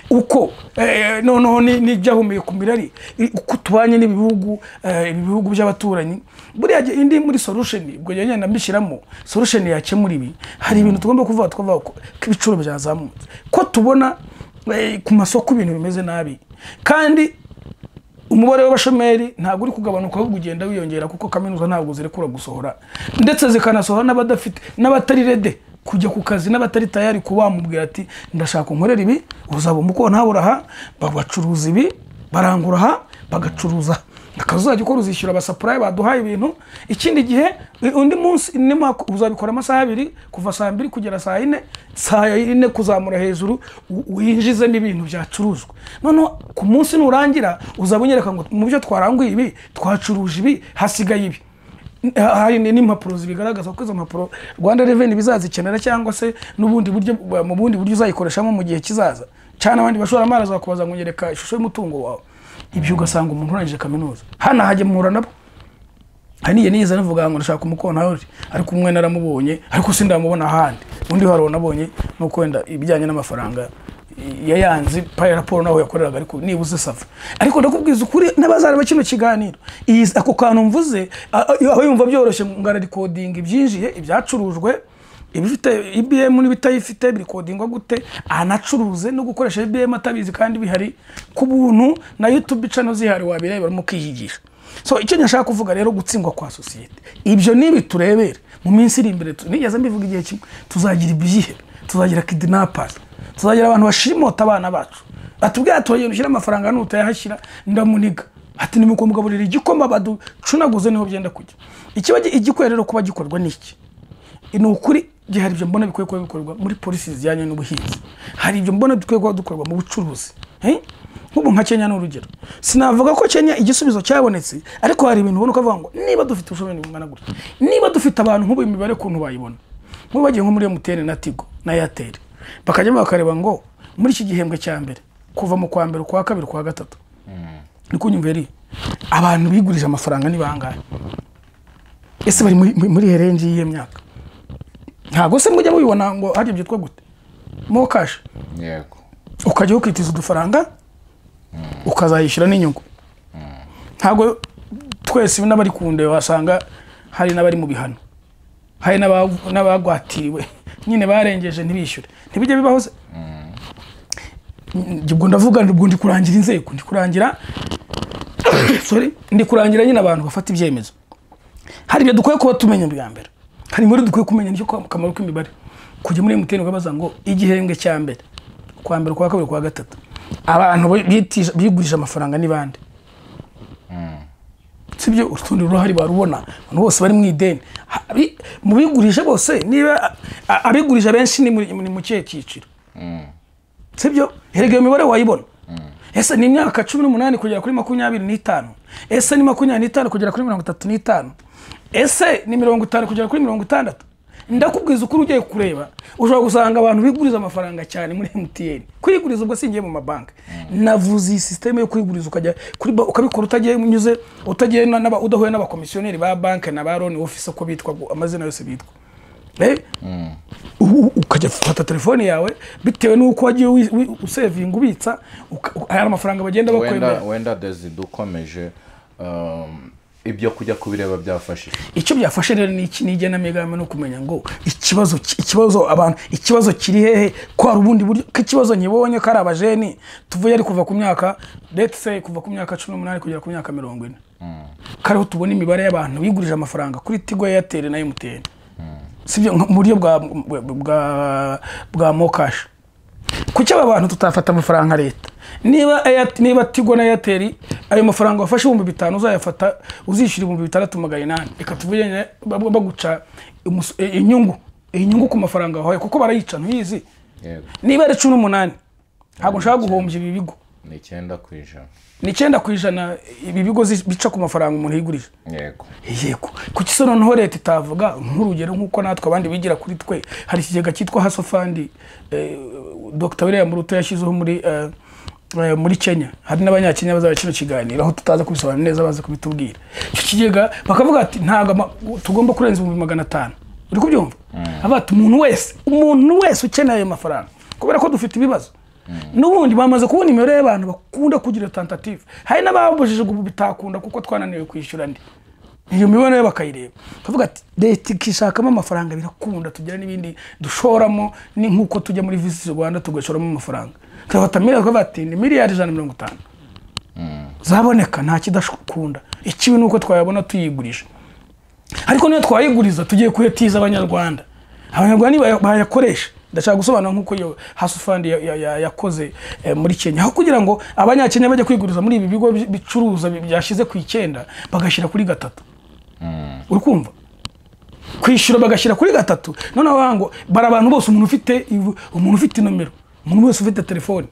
uko eh, noneho ni- n'ibyahumeye ku mirari i- uko tubanye n'ibihugu eh, ibi bihugu by'abaturanyi buriya gihe indi muri solution ubwo njya ngenda mbishyiramo solution yakemura ibi hari ibintu tugomba kuvuga tukavuga ko ko ibiciro byazamutse ko tubona eh, ku masoko ibintu bimeze nabi kandi umubare w'abashomeri ntabwo uri kugabanuka ahubwo ugenda wiyongera kuko kaminuza ntabwo zirekura gusohora ndetse zikanasohora n'abadafite n'abatari rede kujya ku kazi n'abatari tayari kuba wamubwira ati ndashaka unkorera ibi uzaba umuko nawe uraha bacuruza ibi barangura aha bagacuruza aha. akazajya ukora uzishyura abasapurayi baduhaye ibintu ikindi gihe undi munsi inema uzabikora amasaha abiri kuva saa mbiri kugera saa yine saa yine kuzamura hejuru u- winjizemo ibintu byacuruzwa noneho ku munsi nurangira uzaba unyereka ngo mu byo twaranguye ibi twacuruje ibi hasigaye ibi hari ni- n'impapuro zibigaragaza ko izo mpapuro rwanda reveni bizazikenera cyangwa se n'ubundi buryo mu bundi buryo uzayikoreshamo mu gihe kizaza cyane abandi bashoramari bazakubaza ngo nyereka ishusho y'umutungo wawe ibyo ugasanga umuntu urangije kaminuza hano ahajya muhura nabo haniye niyiza navuga ngo ndashaka umukontari ariko umwe naramubonye ariko sindamubona ahandi undi hari nabonye nuko wenda ibijyanye n'amafaranga yayanze paya raporo naho yakoreraga ariko nibuze sava ariko ndakubwiza ukuri n'abazareba kino kiganiro iyi ako kantu mvuze a- a- aho yumva byoroshye ngo ararikodinga ibyinjiye ibyacurujwe ibifite ibm n'ibitayifite birikodingwa gute anacuruze no gukoresha ibm atabizi kandi bihari ku buntu na youtube channel zihari wabireba urimo ukihigisha so icyo nashaka kuvuga rero gutsindwa kwa sosiyete ibyo nibi turebere mu minsi iri imbere tu- nigeze mbivuga igihe kimwe tuzagira ibyihe tuzagira kidnappers tuzagira abantu bashimota abana bacu batubwira ati uragenda ushyira amafaranga hano utayahashyira ndamuniga ati ni muko mugaburira igikoma baducunaguze niho byenda kujya ikiba gi- igikwiye rero kuba gikorwa ni iki ni ukuri gihe hari ibyo mbona bikwiye kuba bikorwa muri polisi zijyanye n'ubuhinzi hari ibyo mbona bikwiye kuba dukorwa mu bucuruzi Eh? nk'ubu nka kenya ni urugero sinavuga ko kenya igisubizo cyabonetse ariko hari ibintu ubona ukavuga ngo niba dufite ubushobozi bungana gutya niba dufite abantu nk'ubu imibare kuntu bayibona nk'ubu bagiye nko muri emutiyene na tigo na eyateri bakajyamo bakareba ngo muri iki gihembwe cya mbere kuva mu kwa mbere ukwa kabiri ukwa gatatu ni kunyumva yari abantu bigurije amafaranga ni bangahe ese bari muri- muri herengi y'iyo myaka ntabwo se mujya mubibona ngo hari byitwa gute mo kashi yego ukajya ukitiza udufaranga ukazayishyura n'inyungu ntabwo twese n'abari ku ndeba wasanga hari n'abari mu bihano hari n'aba- n'abagwatiriwe nyine barengeje ntibishyure ntibijya bibaho se Njye ubwo ndavuga ubwo ndi kurangira inzego ndi kurangira sorry, ndi kurangira nyine abantu bafata ibyemezo hari ibyo dukwiye kuba tumenya bwa mbere hari muri dukwiye kumenya nicyo kwa- akamaro k'imibare kujya muri emutiyeni ukabaza ngo igihembwe cya mbere kwa mbere kwa kabiri kwa gatatu abantu bi- bitisha- bigurije amafaranga ni bande sibyo urundi ruhari barubona abantu bose bari mu ideni Ha- bi- mu bigurisha bose niba a- abigurije abenshi ni muri- ni mu kihe cyiciro sibyo herega iyo mibare wayibona ese ni imyaka cumi n'umunani kugera kuri makumyabiri n'itanu ese ni makumyabiri n'itanu kugera kuri mirongo itatu n'itanu ese ni mirongo itanu kugera kuri mirongo itandatu ndakubwiza ukuri ugiye kureba ushobora gusanga abantu biguriza amafaranga cyane muri emutiyeni kwiguriza ubwo singiye mu mabanki navuze iyi sisiteme yo kwiguriza ukajya kuri ba- ukabikora utagiye unyuze utagiye na- n'aba- udahuye n'abakomisiyoneri ba banki na ba roni ofisi uko bitwa amazina yose bitwa Eh? U- u- ukajya gufata telefone yawe bitewe n'uko wagiye wi- wi- usevinga ubitsa uka- u- hari amafaranga bagenda wenda bakwemera wenda dezida ukomeje um, ibyo kujya kubireba byafashije icyo byafashe rero ni iki ni igenamigambi no kumenya ngo ikibazo ki- ikibazo abantu ikibazo kiri hehe ko hari ubundi buryo ko ikibazo nyibonye ko ari abajeni tuvuye ari kuva ku myaka let's say kuva ku myaka cumi n'umunani kugera ku myaka mirongo ine kariho tubona imibare y'abantu bigurije amafaranga kuri tigo airtel na mtn sibyo nka- mu buryo bwa bwa bwa mokashi kuki aba bantu tutafata amafaranga leta niba Airtel- niba tigo na airtel ayo mafaranga wafashe ibihumbi bitanu uzayafata uzishyura ibihumbi bitandatu magana inani reka tuvuge baba baguca umusu- eh, inyungu inyungu ku mafaranga wahawe kuko barayica ntuyizi yego niba ari cumi n'umunani ntabwo nshaka guhombya ibi bigo ni icyenda ku ijana ni icyenda ku ijana ibi bigo zi- bica ku mafaranga umuntu yigurije yego yego kuki se noneho leta itavuga nk'urugero nk'uko natwe abandi bigira kuri twe hari ikigega cyitwa hasofandi eh, dr william ruto yashyizeho muri eh, eh, muri kenya hari n'abanyakenya bazaba kino kiganiro aho tutaza kubisobanura neza baza kubitubwira icyo kigega bakavuga ati ntabwo ama- tugomba kurenza ibihumbi magana atanu uri kubyumva avuga ati umuntu wese umuntu wese ukeneye ayo mafaranga kubera ko dufite ibibazo n'ubundi bamaze kubona imibare y'abantu bakunda kugira tentative hari n'ababujije ubu bitakunda kuko twananiwe kwishyura ndi iyo mibonere yo bakayireba tuvuga ati leta ikishakamo amafaranga birakunda tugira n'ibindi dushoramo ni nk'uko tujya muri visi rwanda tugashoramo amafaranga tugafata miliyari tukavuga ati ni miliyari ijana na mirongo itanu zaboneka nta kidakunda ikibi ni uko twayabona tuyigurisha ariko niyo twayiguriza tugiye kuyatiza abanyarwanda abanyarwanda niba bayakoresha ndashaka gusobanura nk'uko iyo hasi fandi ya- ya- ya- yakoze eh, muri kenya aho kugira ngo abanyakenya bajya kwiguriza muri ibi bigo bi- bicuruza bi- byashyize ku icyenda bagashyira kuri gatatu uri kumva kwishyura bagashyira kuri gatatu noneho bavuga ngo bari abantu bose umuntu ufite ivu- umuntu ufite nomero umuntu wese ufite telefone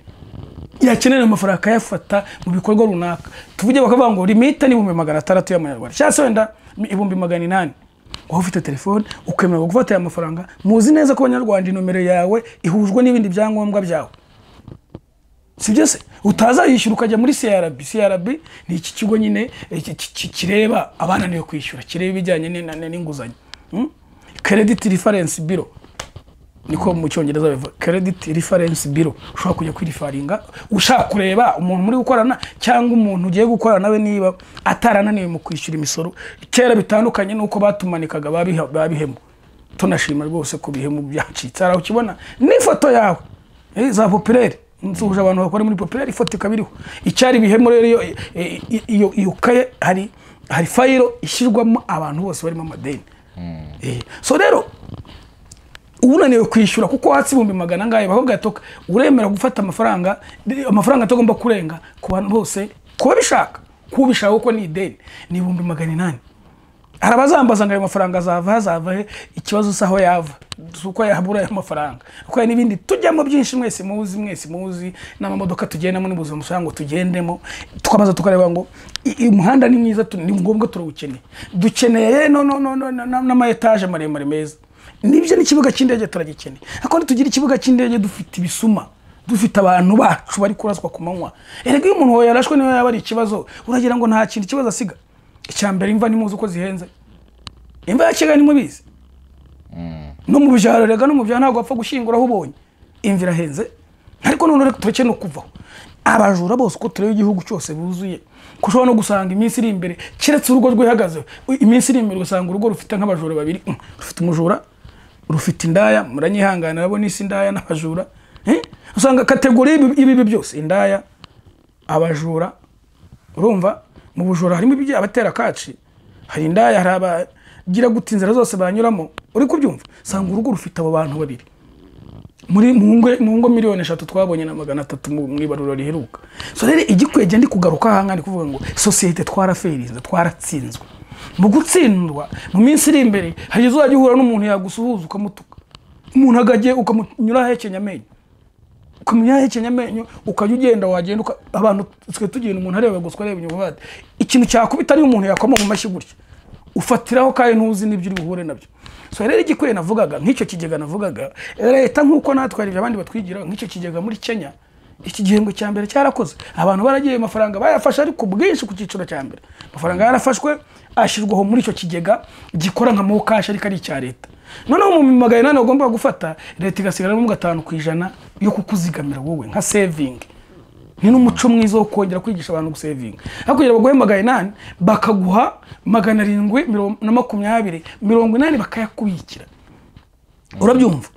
yakenera ayo mafaranga akayafata mu bikorwa runaka tuvuge bakavuga ngo limite ni ibihumbi magana atandatu y'amanyarwanda cyangwa se wenda ibihumbi magana inani waba ufite telefone ukemererwa gufata aya mafaranga muzi neza ko abanyarwanda inomero yawe ihujwe n'ibindi byangombwa byawe si byo se utazayishyura ukajya muri crb crb ni iki kigo nyine eh, ki- ki- ki- kireba abananiwe kwishyura kireba ibijyanye n'ina- n'inguzanyo Hmm? credit reference bureau niko mu cyongereza bivuga credit reference bureau ushobora kujya kwirifaringa ushaka kureba umuntu muri gukorana cyangwa umuntu ugiye gukorana nawe niba atarananiwe mu kwishyura imisoro kera bitandukanye n'uko batumanikaga babiha- babihemu tunashima rwose ku bihemu byacitse hari aho ukibona n'ifoto yawe Eh, za popireri nsuhuje abantu bakora muri popireri ifoto ikaba iriho icyari ibihemu rero iyo- eh, iyo- iyo- iyo kaye hari hari fayiro ishyirwamo abantu bose barimo amadeni Eh, so rero unaniwe kwishyura kuko watse ibihumbi magana angahe bakubwira ati "Ok, uremera gufata amafaranga amafaranga atagomba kurenga ku bantu bose kuba bishaka kuba ubishaka kuko ni ideni ni ibihumbi magana inani hari abazambaza ngo ayo mafaranga azava hazava he ikibazo si aho yava si uko yahabura ayo mafaranga kuko hari n'ibindi tujyamo byinshi mwese muzi mwese muzi n'amamodoka tugendamo n'ubuzima busanzwe ngo tugendemo tukabaza tukareba ngo "I- uyu muhanda ni mwiza tu- ni ngombwa turawukeneye dukeneye no- no- no- no- no- n'amayetaje maremare meza nibyo n'ikibuga cy'indege turagikeneye ariko ntitugira ikibuga cy'indege dufite ibisuma dufite abantu bacu bari kuraswa ku manywa erega iyo umuntu yarashwe niyo yaba ari ikibazo uragira ngo nta kintu ikibazo asiga icya mbere imva ntimuzi uko zihenze imva ya kigali ntimubizi no mu byaro erega no mu byaro ntabwo wapfa gushyingura aho ubonye imva irahenze ariko noneho tureke no kuvaho abajura bose uko tureba igihugu cyose buzuye ko ushobora no gusanga iminsi iri imbere keretse urugo rwihagazeho iminsi iri imbere ugasanga urugo rufite nk'abajura babiri Mm, rufite umujura rufite indaya muranyihanganira abo n'isi indaya n'abajura Eh? usanga kategori y'ibi- y'ibibi byose indaya abajura urumva mu bujura harimo ibijya abatera kaci hari indaya hari abagira guta inzira zose banyuramo uri kubyumva usanga urugo rufite abo bantu babiri muri mu ngo mu ngo miliyoni eshatu twabonye na magana atatu mu mu ibarura riheruka so rero igikwege ndi kugaruka aha ngaha ni kuvuga ngo sosiyete twaraferinze twaratsinzwe mu gutsindwa mu minsi iri imbere hari izo wajya uhura n'umuntu yagusuhuza ukamutuka umuntu agajye ukamunyura ahekenya amenyo ukamenya ahekenya amenyo ukajya ugenda wagenda uka- abantu twe tugenda umuntu areba gusa areba inyuma bati ikintu cyakubita ariyo umuntu yakoma mu mashyi gutya ufatiraho kandi ntuzi n'ibyo uri buhure nabyo so rero igikwiye navugaga nk'icyo kigega navugaga leta nk'uko natwe hari ibyo abandi batwigira nk'icyo kigega muri kenya iki gihembwe cya mbere cyarakoze abantu baragiye ayo mafaranga bayafashe ariko bwinshi ku cyiciro cya mbere amafaranga yarafashwe ashyirwaho muri icyo kigega gikora nka mokashi ariko ari icya leta noneho mu magana inani bagomba gufata leta igasigaramo gatanu ku ijana yo kukuzigamira wowe nka sevingi ni n'umuco mwiza wo kongera kwigisha abantu gusevinga aho kugira baguhe magana inani bakaguha magana arindwi mirongo- na makumyabiri mirongo inani bakayakubikira urabyumva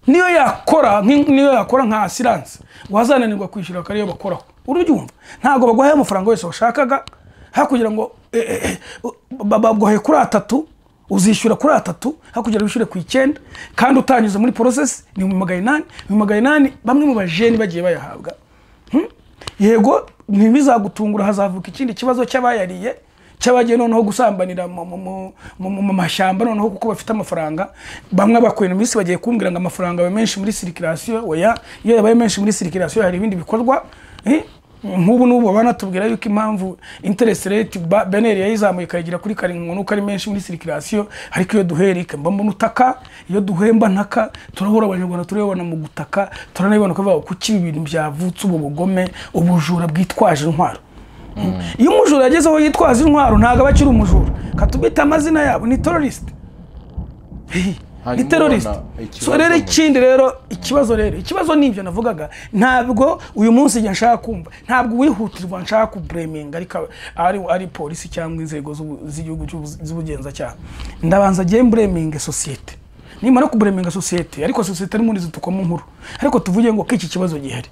niyo yakora nk'i- niyo yakora nka asiranse wazananirwa kwishyura akaba ariyo bakoraho urabyumva ntabwo baguhaye amafaranga yose washakaga hakugira ngo eh, eh, eh, ba- baguhaye kuri atatu uzishyura kuri atatu hakugira ngo wishyure ku icyenda kandi utanyuze muri porosesi ni mu magana inani mu magana inani bamwe mu bajeni bagiye bayahabwa Hmm? yego ntibizagutungura hazavuka ikindi kibazo cy'abayariye cy'abagiye noneho gusambanira mu- mu- mu- mu mu mashyamba noneho kuko bafite amafaranga bamwe bakorera iminsi bagiye kumbwira ngo amafaranga aba menshi muri sirikirasiyo oya iyo yabaye menshi muri sirikirasiyo hari ibindi bikorwa Eh, nk'ubu n'ubu banatubwira yuko impamvu interesi reti beneri yayizamuye ikayigira kuri karindwi nuko ari menshi muri sirikirasiyo ariko iyo duherika mba mbona utaka iyo duhemba ntaka turahura abanyarwanda turabibona mu gutaka turanabibona kuvuga kuki ibi bintu byavutse ubu bugome ubujura bwitwaje intwaro iyo umujura yagezeho yitwaza intwaro ntabwo aba akiri umujura katubita amazina yabo ni terorisite ni Hanyuma terorisite ubona ikibazo so rero mu- ikindi rero ikibazo rero ikibazo ni ibyo navugaga ntabwo uyu munsi igihe nshaka kumva ntabwo uwihutirwa nshaka kubureminga ariko ari, ari polisi cyangwa inzego z'ubu- z'igihugu cy'ubu- z'ubugenzacyaha ndabanza agiye mbureminga sosiyete nimara kubureminga sosiyete ariko sosiyete ari muri zitukamo nkuru ariko tuvuge ngo ko iki kibazo gihari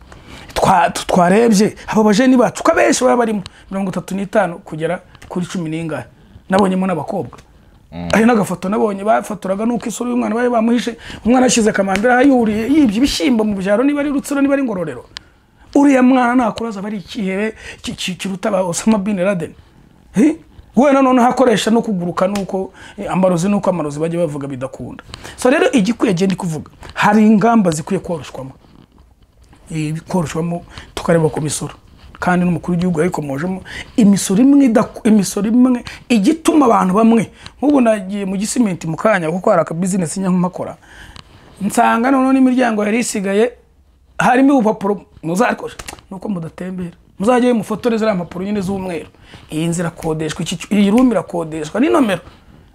Twa- tu- twarebye abo bajeni bacu ko abenshi baba barimo mirongo itatu n'itanu kugera kuri cumi n'ingahe nabonyemo n'abakobwa hari n'agafoto nabonye bafotoraga nuko isura y'umwana bari bamuhishe umwana ashyize akamambira yuriye yibye ibishyimbo mu byaro niba ari rutsiro niba ari ngororero uriya mwana nakura azaba ari ikihebe ki- ki- kiruta ba osama bin laden Eh? we nanone hakoresha no kuguruka nuko eh, amarozi nuko amarozi bajya bavuga bidakunda so rero igikwiye genda kuvuga hari ingamba zikwiye koroshwamo koroshwamo tukareba ku misoro kandi n'umukuru w'igihugu yayikomojemo imisoro imwe idaku- imisoro imwe igituma abantu bamwe nk'ubu nagiye mu gisimenti mu kanya kuko hari akabizinesi nyank'umakora nsanga noneho n'imiryango yari isigaye harimo ubupapuro muzakoresha nuko mudatembera muzajyayo mufotore ziriya mpapuro nyine z'umweru iyi nzu irakodeshwa iki cy- iyi rumi irakodeshwa ni nomero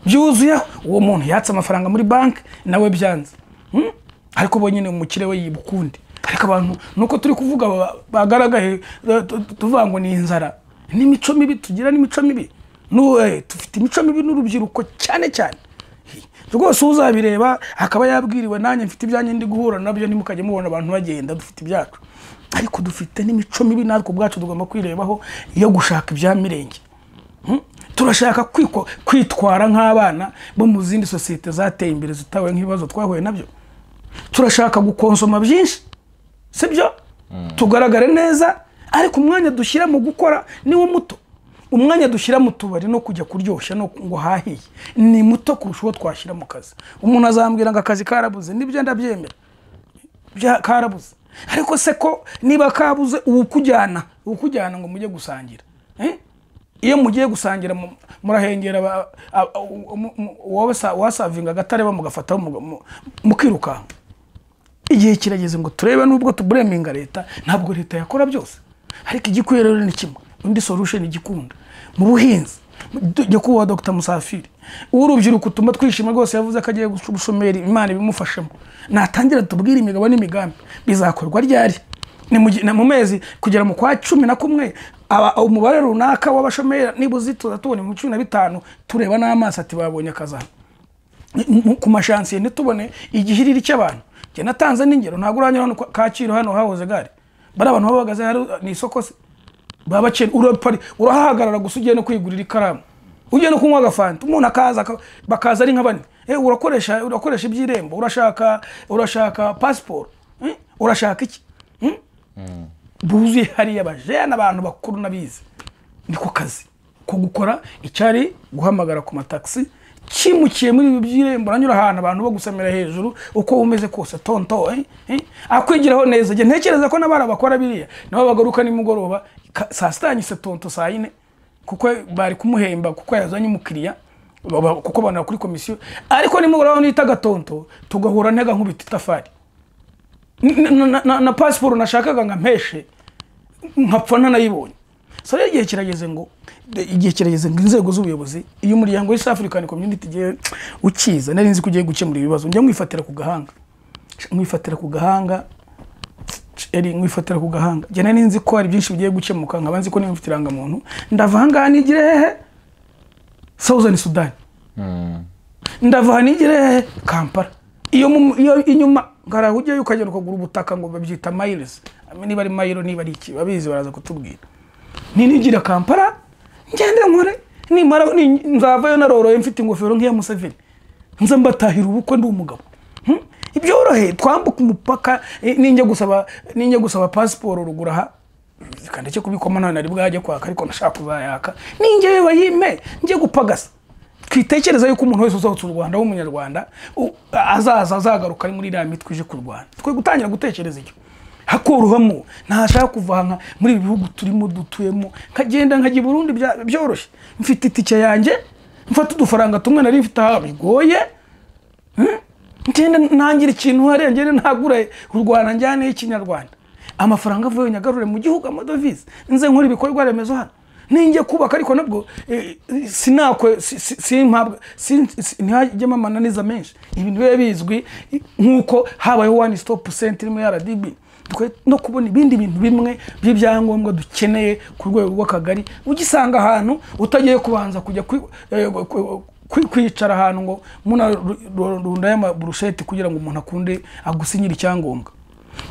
byuzuyeho uwo muntu yatse amafaranga muri banki nawe byanze Hmm? ariko bo nyine umukire we yiba ukundi ariko abantu nuko turi kuvuga ba- bagaragaye eh, tu- tu- tuvuga ngo ni inzara n'imico mibi tugira n'imico mibi Nu- eh, dufite imico mibi n'urubyiruko cyane cyane rwose uzabireba akaba yabwiriwe nanjye mfite ibyanjye ndi guhura nabyo ntimukajye mubona abantu bagenda dufite ibyacu ariko dufite n'imico mibi natwe ubwacu tugomba kwirebaho yo gushaka ibya mirenge Hmm? turashaka kwiko- kwitwara nk'abana bo mu zindi sosiyete zateye imbere zitawe nk'ibibazo twahuye nabyo turashaka gukonsoma byinshi sibyo tugaragare neza ariko umwanya dushyira mu gukora ni wo muto umwanya dushyira mu tubari no kujya kuryoshya no ngo hahiye ni muto kurusha uwo twashyira mu kazi umuntu azambwira ngo akazi karabuze nibyo ndabyemera bya- karabuze ariko se ko niba kabuze uwukujyana uwukujyana ngo mujye gusangira Eh? iyo mugiye gusangira mu- murahengera aba- aba- mu- mu- wowe sa- wasavinga agatare bamugafataho muga- mu- mukirukanka igihe kirageze ngo turebe nubwo tubureminga leta ntabwo leta yakora byose ariko igikwiye rero ni kimwe undi solution igikunda mu buhinzi du- nyakubahwa dr musafiri uw'urubyiruko utuma twishima rwose yavuze ko agiye guca ubushomeri imana ibimufashemo natangira tubwire imigabo n'imigambi bizakorwa ryari ni mu gi- na mu mezi kugera mu kwa cumi na kumwe aba- umubare runaka w'abashomeri nibuze tuzatubona mu cumi na bitanu tureba n'amaso ati babonye akazi hano mu- ku mashansiye ntitubone igihiriri cy'abantu njye natanze n'ingero ntabwo uranyura hano kwa- kacyiru hano hahoze gare bari abantu baba bahagaze hari ni isoko se baba bakene urapari urahahagarara gusa ugiye no kwigurira ikaramu ugiye no kunywa agafanta umuntu akaza aka- bakaza ari nka bane Eh, urakoresha urakoresha iby'irembo urashaka urashaka pasiporo Eh, urashaka iki Hmm? buzuye hariya abajene abantu bakuru n'abizi niko kazi ko gukora icyari guhamagara ku matagisi kimukiye muri ibi by'irembo uranyura ahantu abantu bo gusamira hejuru uko umeze kose tonto eh, eh, akwigiraho neza njye ntekereza ko n'abari bakora biriya nabo bagaruka nimugoroba ka- saa sita yanyise tonto saa yine kuko bari kumuhemba kuko yazanye umukiriya baba- kuko banara kuri komisiyo ariko nimugoroba nita gatonto tugahura ntega nkubita itafari N- na- na- na- na pasiporo nashakaga nkampeshe nkapfa ntanayibonye so rero igihe kirageze ngo de- igihe kirageze ngo inzego z'ubuyobozi iyo umuryango w'East African Community igihe ukiza nari nzi ko ugiye gukemura ibibazo njya mwifatira ku gahanga mwifatira ku gahanga eri mwifatira ku gahanga njye nari nzi ko hari byinshi bigiye gukemuka nkaba nzi ko niba mfite irangamuntu ndava ahangaha nigire hehe Southern Sudan ndava aha nigire hehe kampala iyo mu- iyo inyuma ngaraho ujyayo ukagenda ukagura ubutaka ngo babyita mayirizi niba ari mayiro niba ari iki babizi baraza kutubwira ninigira kampala ngende nkore nimara ni- nzavayo naroroye mfite ingofero nk'iya museveni nze mbatahira ubukwe ndi umugabo Hmm? ibyoroheye twambuka umupaka eh, ninjya gusaba ninjya gusaba pasiporo rugura aha kandi cyo kubikwamo nta nari bwajya kwaka ariko nashaka kuzayaka ninjyewe bayime njye gupagasa twitekereza yuko umuntu wese usohotse u rwanda w'umunyarwanda u- azaza azagaruka ari muri iriya mitwe ije kurwana twe gutangira gutekereza icyo hakorohamo ntashaka kuva aha nka- muri ibi bihugu turimo dutuyemo nkagenda nkajya i burundi bya- byoroshye mfite itike yanjye mfata udufaranga tumwe nari mfite aha bigoye Hmm? ngenda ntangira ikintu hariya ngende ntagure u rwanda njyane ikinyarwanda amafaranga avuye nyagarure mu gihugu amadovize nze nkora ibikorwa remezo hano ninjye kubaka ariko nabwo eh, eh, sinakwe si- si- simpabwa sin- si- ntihajyemo amananiza menshi ibintu biba bizwi eh, nk'uko habayeho one stop center irimo rdb dukwiye no kubona ibindi bintu bimwe by'ibyangombwa dukeneye ku rwego rw'akagari ugisanga ahantu utagiye kubanza kujya kwi- eh, ku- kwi- kwicara ahantu ngo munarunda y'amaburusheti kugira ngo umuntu akunde agusinyire icyangombwa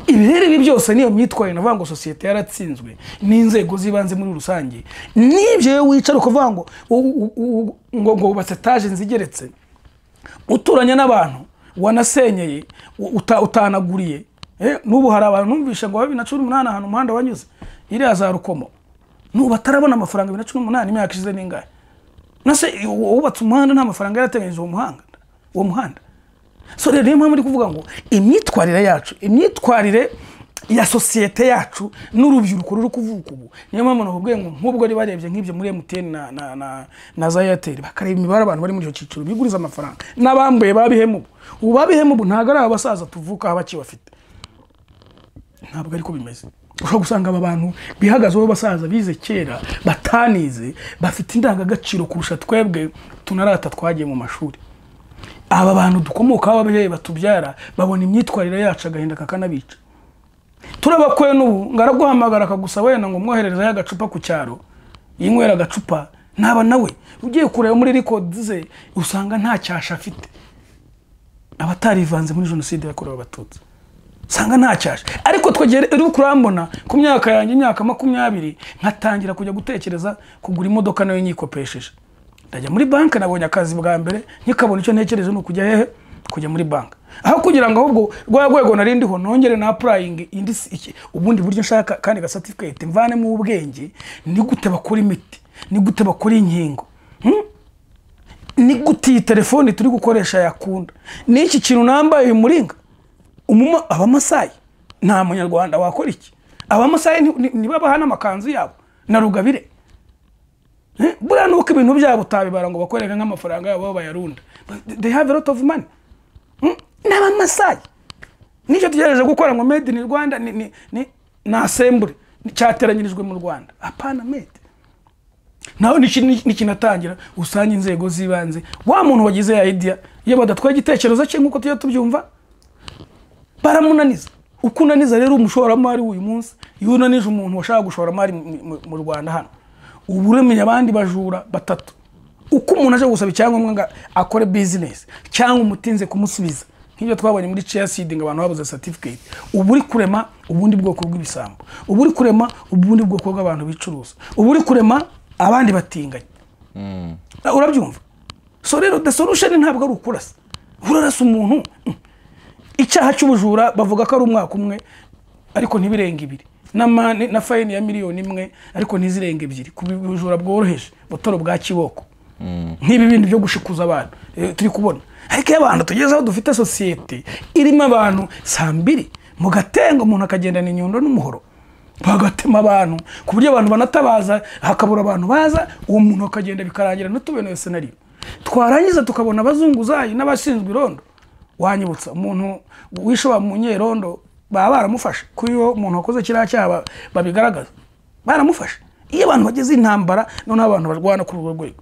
ibi rero ibi byose niyo myitwarire navuga ngo sosiyete yaratsinzwe n'inzego z'ibanze muri rusange n'ibyo iyo wicara ukavuga ngo u- u- u- ngo ngo wubatse etaje nzigeretse uturanye n'abantu wanasenyeye u- uta- utanaguriye Eh, n'ubu hari abantu numvishe ngo bibiri na cumi n'umunani ahantu umuhanda wanyuze iriya za rukomo n'ubu batarabona amafaranga bibiri na cumi n'umunani imyaka ishize n'ingahe nase wubatse umuhanda nta mafaranga yarateganyije uwo muhanda uwo muhanda so rero niyo mpamvu ndi kuvuga ngo imyitwarire yacu imyitwarire ya sosiyete yacu n'urubyiruko ruri kuvuka ubu niyo mpamvu nakubwiye ngo nk'ubwo ari barebye nk'ibyo muri emutiyeni na, na, na, na za eyateri bakareba imibare abantu bari muri icyo cyiciro biguriza amafaranga n'abambuye babihemu ubu ubu babihemu ubu ntabwo ari abasaza tuvuka aho bakibafite ntabwo ariko bimeze ushobora gusanga aba bantu bihagazeho basaza bize kera batanize bafite indangagaciro kurusha twebwe tunarata twagiye mu mashuri aba bantu dukomokaho ababyeyi batubyara babona imyitwarire yacu agahinda kakanabica turabakwe n'ubu ngaraguhamagara akagusa wenda ngo umwohererezeho agacupa ku cyaro yinywera agacupa naba nawe ugiye kureba muri rikodi ze usanga nta cyasha afite abatarivanze muri jenoside yakorewe abatutsi usanga nta cyasha ariko twegere uri kurambona ku myaka yanjye imyaka makumyabiri nkatangira kujya gutekereza kugura imodoka nayo nyikopesheje ndajya muri banki nabonye akazi bwa mbere nkikabona icyo ntekereje ni ukujya hehe kujya muri banki aho kugira ngo ahubwo rwa rwego nari ndiho nongere na apurayingi indi si- iki- ubundi buryo nshaka kandi gasatifiketi mvanemo ubwenge ni gute bakora imiti ni gute bakora inkingo Hmm? ni gute iyi telefoni turi gukoresha yakunda ni iki kintu nambaye uyu muringa umuma abamasayi nta munyarwanda wakora iki abamasayi ni- ni- nibabaha n'amakanzu yabo na rugabire Eh, buriya nuko ibintu byabo utabibara ngo bakorere nk'amafaranga yabo aho bayarunda But they have a lot of money Mm, ni abamasayi nicyo tugerageje gukora ngo made in rwanda ni, ni, ni, ni assembly cyateranyirijwe mu rwanda apana made nawe niki- niki- nikinatangira usanga inzego z'ibanze wa muntu wagize ya idea iyo badatwaye igitekerezo cye nk'uko tujya tubyumva baramunaniza uko unaniza rero umushoramari w'uyu munsi iyo unanije umuntu washaka gushoramari mu- mu- mu rwanda hano uba uremeye abandi bajura batatu uko umuntu aje gusaba icyangombwa ngo akore bizinesi cyangwa umutinze kumusubiza nk'ibyo twabonye muri chair seeding abantu babuze certificate ubu uri kurema ubundi bwoko bw'ibisambo ubu uri kurema ubundi bwoko bw'abantu bicuruza ubu uri kurema abandi batinganya urabyumva so rero the solution ntabwo ari ukurasa urarasa umuntu mm. icyaha cy'ubujura bavuga ko ari umwaka umwe ariko ntibirenga ibiri n'amande na fayini ya miliyoni imwe ariko ntizirenga ebyiri ku bujura bworoheje butoro bwa kiboko nk'ibi bintu byo gushikuza abantu eh, turi kubona ariko iyo abantu tugeze aho dufite sosiyete irimo abantu saa mbiri mu gatenga umuntu akagendana inyundo n'umuhoro bagatema abantu ku buryo abantu banatabaza hakabura abantu baza uwo muntu akagenda bikarangira ntitubone iyo senariyo twarangiza tukabona abazunguzayi n'abashinzwe irondo wanyibutsa umuntu wishe wa munyerondo baba baramufashe ko iyo umuntu wakoze kiriya cyaha ba- babigaragaza baramufashe iyo abantu bageze intambara noneho abantu barwana kuri urwo rwego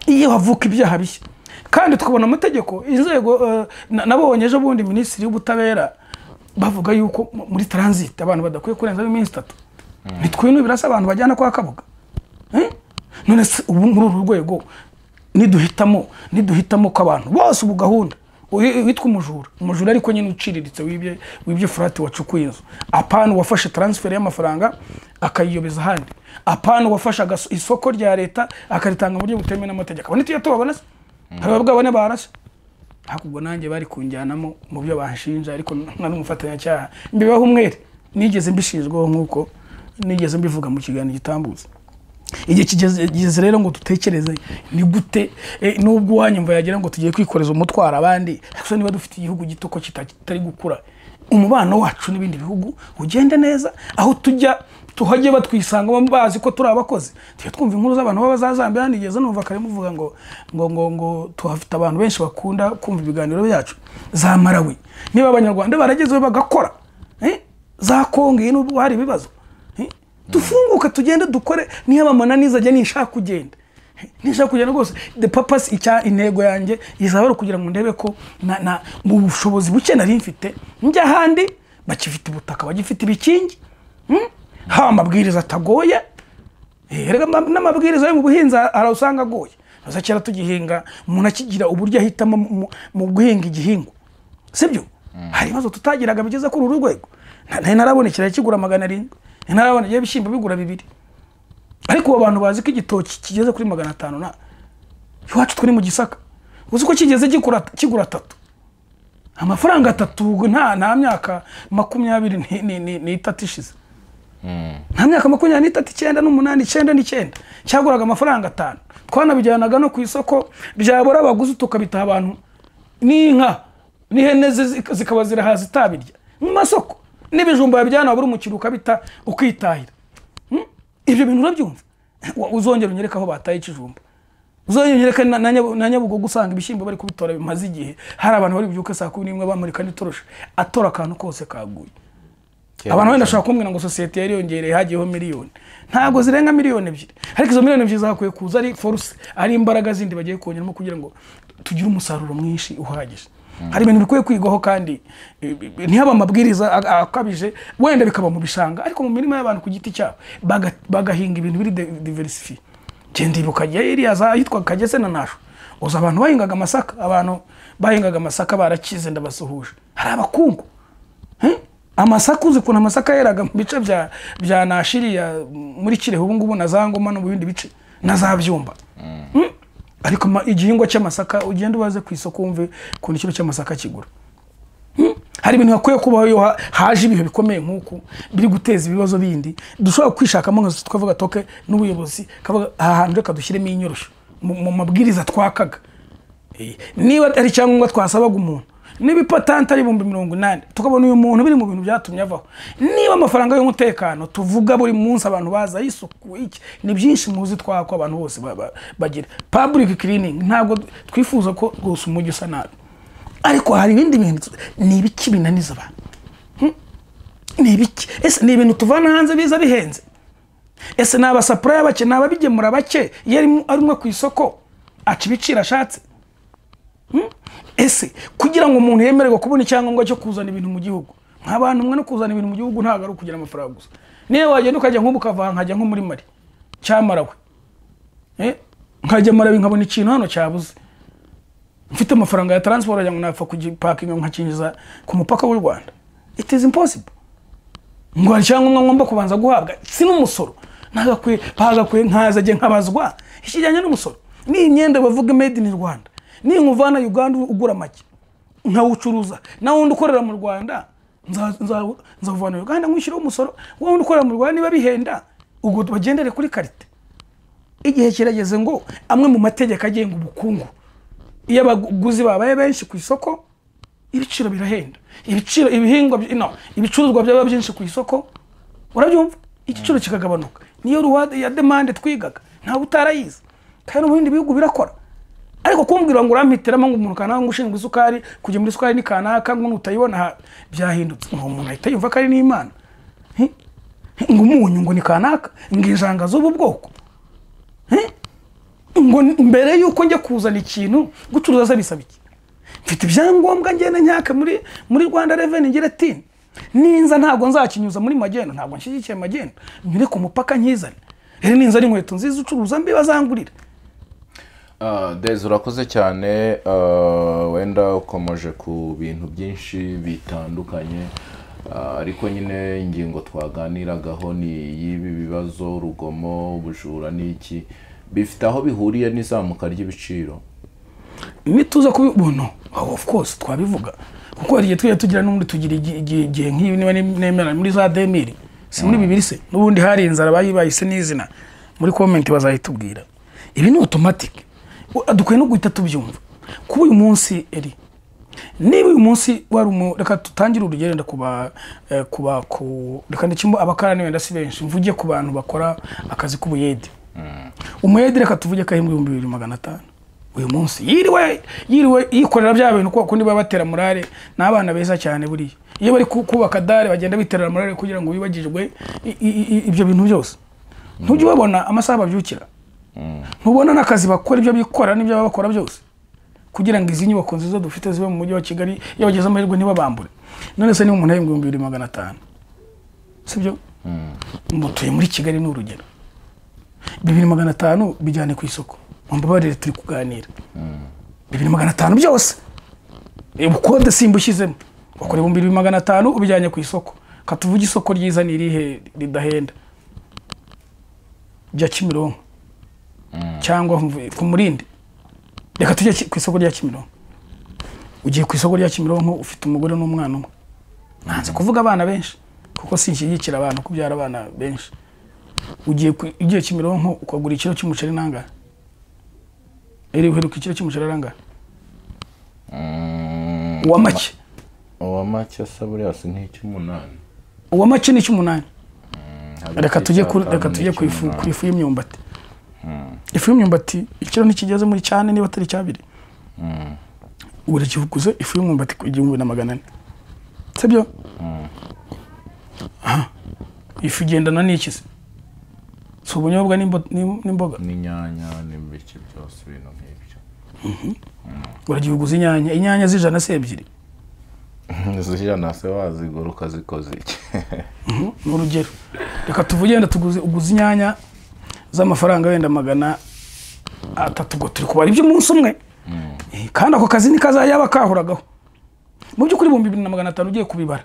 iyo havuka ibyaha bishya kandi tukabona amategeko inzego eh, na- nabonye ejo bundi minisitiri w'ubutabera bavuga yuko mu- muri taransite abantu badakwiye kurenzaho iminsi itatu bitwinubira birasa abantu bajyana kwa kabuga Eh? none se ubu muri uru rwego niduhitamo niduhitamo ko abantu bose ubu gahunda uyu- witwa umujura umujura ariko nyine uciriritse wibye wibye furati wacukuye inzu apana uwafashe taransiferi y'amafaranga akayiyobeza ahandi apana uwafashe agaso- isoko rya leta akaritanga mu buryo butemewe n'amategeko abone tuyo tubabona se hari ababwa bane barase ariko ubwo nanjye bari kunjyanamo mu byo banshinja ariko nari umufatanyacyaha mbibaho umwere nigeze mbishinjwaho nk'uko nigeze mbivuga mu kiganiro gitambutse igihe kigeze kigeze rero ngo dutekereze ni gute eh, nubwo uwanyumva yagira ngo tugiye kwikoreza umutwaro abandi gusa niba dufite igihugu gito ko kita- kitari gukura umubano wacu n'ibindi bihugu ugende neza aho tujya tuhajye batwisangamo bazi ko turi abakozi tujya twumva inkuru z'abantu b'abazazambiya hanigeze numva kare muvuga ngo ngo ngo ngo tuhafite abantu benshi bakunda kumva ibiganiro byacu za marawi niba abanyarwanda baragezeho bagakora eh, za kongo iyi nubwo hari ibibazo eh, dufunguka tugende dukore niyo abamananiza ajya nishaka kugenda nishaka kugenda rwose the purpose icya intego yanjye izaba ari ukugira ngo ndebe ko na, na, mu bushobozi buke nari mfite njya ahandi bakifite ubutaka bagifite ibikingi hmm? haba amabwiriza atagoye Eh, erega ama- n'amabwiriza yo mu buhinzi hari usanga agoye gusa kera tugihinga umuntu akigira uburyo ahitamo mu- mu- mu guhinga igihingwa sibyo hari ibibazo tutagiraga bigeze kuri uru rwego Na- nari narabona ikirayi kigura magana arindwi nari narabona igihe ibishyimbo bigura bibiri ariko ubu abantu bazi ko igitoki kigeze kuri magana atanu na iwacu turi mu gisaka uzi ko kigeze gikura- kigura atatu amafaranga atatu nta nta myaka makumyabiri ni- ni- ni- n'itatu ishize nta myaka makumyabiri n'itatu icyenda n'umunani icyenda n'icyenda cyaguraga amafaranga atanu twanabijyanaga no ku isoko byabura abaguzi tukabitaha abantu n'inka n'ihene ze zika- zikaba zirahaza itabirya mu masoko n'ibijumba yabijyana wabura umukiriya ukabita ukitahira Hmm? ibyo bintu urabyumva Wa- uzongera unyereke aho bataye ikijumba uzongera unyereke na- na Nyabu- na nyabugogo usanga ibishyimbo bari kubitora bimaze igihe hari abantu bari bubyuke saa kumi n'imwe bamurika n'itorosha atora akantu kose kaguye abantu wenda bashobora kumbwira ngo sosiyete yari yongereye hagiyeho miliyoni ntabwo zirenga miliyoni ebyiri ariko izo miliyoni ebyiri zakwiye kuza ari foruse ari imbaraga zindi bagiye kongeramo kugira ngo tugire umusaruro mwinshi uhagije hari ibintu bikwiye kwigwaho kandi eh, eh, ntihabe amabwiriza a- a- akabije wenda bikaba mu bishanga ariko mu mirima y'abantu ku giti cyabo baga- bagahinga ibintu biri de- diversifiye genda ibuka iriya za yitwa kagese na nasho uzi abantu bahingaga amasaka abantu bahingaga amasaka barakize ndabasuhuje hari abakungu Eh? amasaka uzi ukuntu amasaka yeraga mu bice bya bya nashiriya muri kirehe ubu ngubu na za ngoma no mu bindi bice na za byumba Mm? ariko ma- igihingwa cy'amasaka ugenda ubaze ku isoko wumve ukuntu ikiro cy'amasaka kigura Mm? hari ibintu hakwiye kubaho iyo ha- haje ibihe bikomeye nk'uku biri guteza ibibazo bindi dushobora kwishakamo nka twavuga toke n'ubuyobozi kavuga aha hantu reka dushyiremo inyorosho mu mu mabwiriza twakaga Eh, niba ari icyangombwa twasabaga umuntu niba ipatanti ari ibihumbi mirongo inani tukabona uyu muntu biri mu bintu byatumye avaho niba amafaranga y'umutekano tuvuga buri munsi abantu baza isuku iki ni byinshi muzi twako abantu bose ba- ba- bagira public cleaning ntabwo twifuza ko rwose umujyi usa nabi ariko hari ibindi bintu ni ibiki binaniza abantu Hmm? ni ibiki ese ni ibintu tuvana hanze biza bihenze ese ni abasapurayi bake ni ababigemura bake iyo arimo- ari umwe ku isoko aca ibiciro ashatse ese kugira ngo umuntu yemererwe kubona icyangombwa cyo kuzana ibintu mu gihugu nka bantu umwe no kuzana ibintu mu gihugu ntabwo ari ukugira amafaranga gusa niba wagenda ukajya nk'ubu ukava nkajya nko muri mari cyamarawe Eh, nkajya marawe nkabona ikintu hano cyabuze mfite amafaranga ya taransiporo ngo napfa kugipakinga nkakinjiza ku mupaka w'u rwanda it is impossible ngo hari icyangombwa ngomba kubanza guhabwa si n'umusoro ntagakwiye bagakwiye nkaza ajye nkabazwa ikijyanye n'umusoro ni imyenda bavuga made in rwanda ni nkuvana uganda ugura make nkawucuruza na wundi ukorera mu rwanda nza- nza- nzawuvana uganda nkwishyiraho umusoro wa wundi ukorera mu rwanda niba bihenda ubwo bagendere kuri karite igihe kirageze ngo amwe mu mategeko agenga ubukungu iyo abaguzi babaye benshi ku isoko ibiciro birahenda ibiciro ibihingwa bi- no ibicuruzwa byaba byinshi ku isoko urabyumva igiciro kikagabanuka niyo ruwade ya demande twigaga ntawe utarayizi kandi mu bindi bihugu birakora ariko kumbwira ngo urampitiramo ngo umuntu kanaka ngo ushinzwe isukari kujya muri isukari ni kanaka ngo nutayibona aha, byahindutse ngo umuntu ahita yumva ko ari n'imana Hi? Hi? ngo umunyu ngo ni kanaka ngo injanga z'ubu bwoko Hi? ngo mbere y'uko njya kuzana ikintu gucuruza se bisaba iki mfite ibyangombwa ngenda nyaka muri muri rwanda reveni ngira ati ninza ntabwo nzakinyuza muri magenda ntabwo nshyigikiye magenda nyure ku mupaka nkizane rero ninza ari inkweto nziza ucuruza mbi bazangurira Ah, Dezi urakoze cyane ah, wenda ukomeje ku bintu byinshi bitandukanye Ah, ariko nyine ingingo twaganiragaho ni iy'ibi bibazo urugomo ubujura n'iki bifite aho bihuriye n'izamuka ry'ibiciro nituza kubibona aho of course twabivuga kuko hari igihe tujya tugira n'ubundi tugira igi- igi- igihe nk'ibi niba nemera muri za demiri si muri bibiri se n'ubundi hari inzara bayi- bayise n'izina muri komenti bazayitubwira ibi ni otomatike dukwiye no guhita tubyumva kuba uyu munsi eri niba uyu munsi wari umu reka tutangire urugendo kuba eh, kuba ku reka ndikimo abakarani wenda si benshi mvuge ku bantu bakora akazi k'ubuyede umuyede reka tuvuge ko ari mu bihumbi bibiri magana atanu uyu munsi yiriwe yiriwe yikorera bya bintu kubera ko niba batera murare ni abana beza cyane buriya iyo bari ku- kubaka dare bagenda biterera murare kugira ngo bibagirwe i- i- i- ibyo bintu byose ntujye ubabona amasaha babyukira ntubona n'akazi bakora ibyo bikora n'ibyo baba bakora byose kugira ngo izi nyubako nziza dufite zibe mu mujyi wa kigali iyo bageze amahirwe ntibabambure none se niba umuntu ahembwa ibihumbi bibiri magana atanu sibyo mutuye muri kigali ni urugero bibiri magana atanu bijyane ku isoko mumbabarire turi kuganira bibiri magana atanu byose ubukode simba ushyizemo wakora ibihumbi bibiri magana atanu ubijyanye ku isoko katuvuge isoko ryiza ni irihe ridahenda rya kimironko cyangwa mvu- ku murindi reka tujye ki- ku isoko rya kimironko ugiye ku isoko rya kimironko ufite umugore n'umwana umwe nanze kuvuga abana benshi kuko sinshyigikira abantu kubyara abana benshi ugiye ku- ugiye kimironko ukagura ikiro cy'umuceri nangahe eri uheruka ikiro cy'umuceri arangahe uwa make uwa make asa buriya si nk'icy'umunani uwa make ni icy'umunani Hagati reka tujye ku- y'icyatanu reka tujye ku ifu n'icy'umunani. ku ifu y'imyumbati ifu y'imyumbati ikiro ntikigeze muri cyane niba atari icyabiri ubu kiguze ifu y'umwumbati ku igihumbi na magana ane sibyo Aha. ifu igendana n'iki se si ubunyobwa n'imbo- n'im- n'imboga n'inyanya n'imbiki byose ibintu nk'ibyo uragihiguza inyanya inyanya z'ijana se ebyiri zijana se wazigura ukazikoza iki Mhm, ni urugero reka tuvuge wenda tuguze uguze inyanya z'amafaranga wenda magana atatu ubwo turi kubara iby'umunsi umwe Eh, kandi ako kazi ni kazajya yaba kahoragaho mu by'ukuri ibihumbi bibiri na magana atanu ugiye kubibara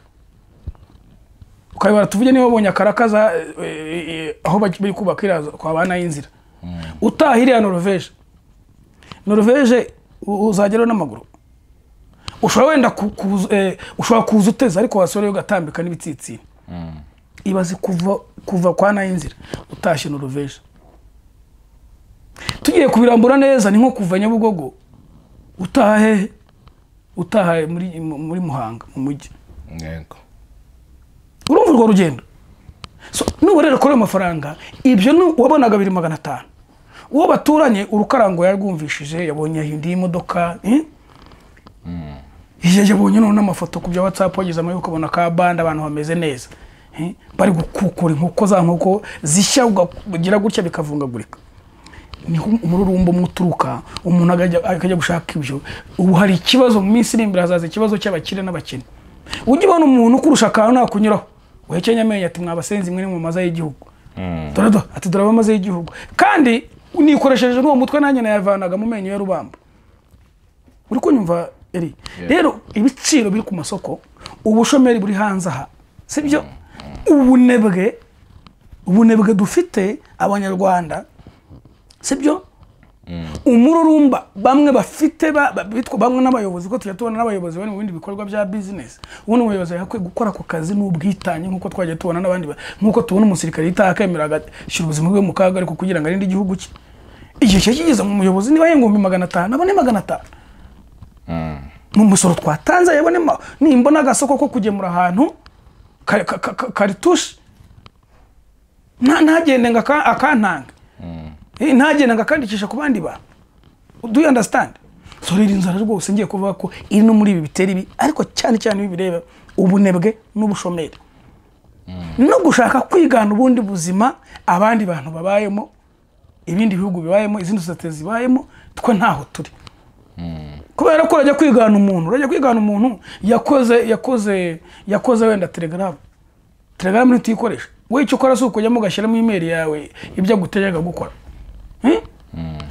ukabibara tuvuge niba wabonye akarakaza eh, eh, aho baj- bari kubaka iriya kwa ba nayinzira utaha iriya noroveje noroveje u- uzageraho n'amaguru ushobora wenda ku- kuza- eh, ushobora kuza uteze ariko wasore ugatambika n'ibitsitsini ibaze kuva kuva kwa nayinzira utashye noroveje tugiye kubirambura neza ni nko kuva nyabugogo utaha hehe utaha muri, muri muhanga mu mujyi yego urumva urwo rugendo so, nuba rero kuri ayo mafaranga ibyo ni wabonaga biri magana atanu uwo baturanye urukarango yarwumvishije yabonye indi y'imodoka eh? Iyo yabonye none amafoto ku bya watsapu wagezemo yuko ukabona ka bande abantu bameze neza eh? bari gukukura inkoko za nkoko zishya ukagira gutya bikavungagurika niho umururumba umwe uturuka umuntu akajya akajya gushaka ibyo ubu hari ikibazo mu minsi iri imbere hazaza ikibazo cy'abakire n'abakene ujya ubona umuntu ukurusha akantu nakunyuraho uhekenya amenyo ati mwabasenzi mwe ni mu maza y'igihugu dorado ati dore abamaze y'igihugu kandi nikoresheje n'uwo mutwe nanjye nayavanaga mu menyo ya rubamba uri kunyumva eri rero ibiciro biri ku masoko ubushomeri buri hanze aha sibyo ubunebwe ubunebwe dufite abanyarwanda sibyo umururumba bamwe bafite ba- ba- bitwa bamwe n'abayobozi ko tujya tubona n'abayobozi bari mu bindi bikorwa bya bizinesi ubundi umuyobozi yakwiye gukora ako kazi n'ubwitange nk'uko twagiye tubona n'abandi ba- nk'uko tubona umusirikare yitaha akemera agashyira ubuzima bwe mu kaga ariko kugira ngo arinde igihugu cye igihe kiba kigeze mu muyobozi niba yengumbi magana atanu abone magana atanu mu musoro twatanze yabone ma- nimbona agasoko ko kugemura ahantu ka- ka- ka- ka- karitushe nta- ntagende ngo aka- akantanga Eh, ntagende ngo akandikisha ku bandi bantu do you understand so rero inzara rwose ngiye kuvuga ko iri no muri ibi bitera ibi ariko cyane cyane ibi bireba ubunebwe n'ubushomeri no gushaka kwigana ubundi buzima abandi bantu babayemo ibindi bihugu bibayemo izindi sosiyete zibayemo twe ntaho turi kubera ko urajya kwigana umuntu urajya kwigana umuntu yakoze yakoze yakoze wenda telegaramu telegaramu niyo tuyikoresha wowe icyo ukora si ukujyamo ugashyiramo imeri yawe ibyo aguteye akagukora Eh?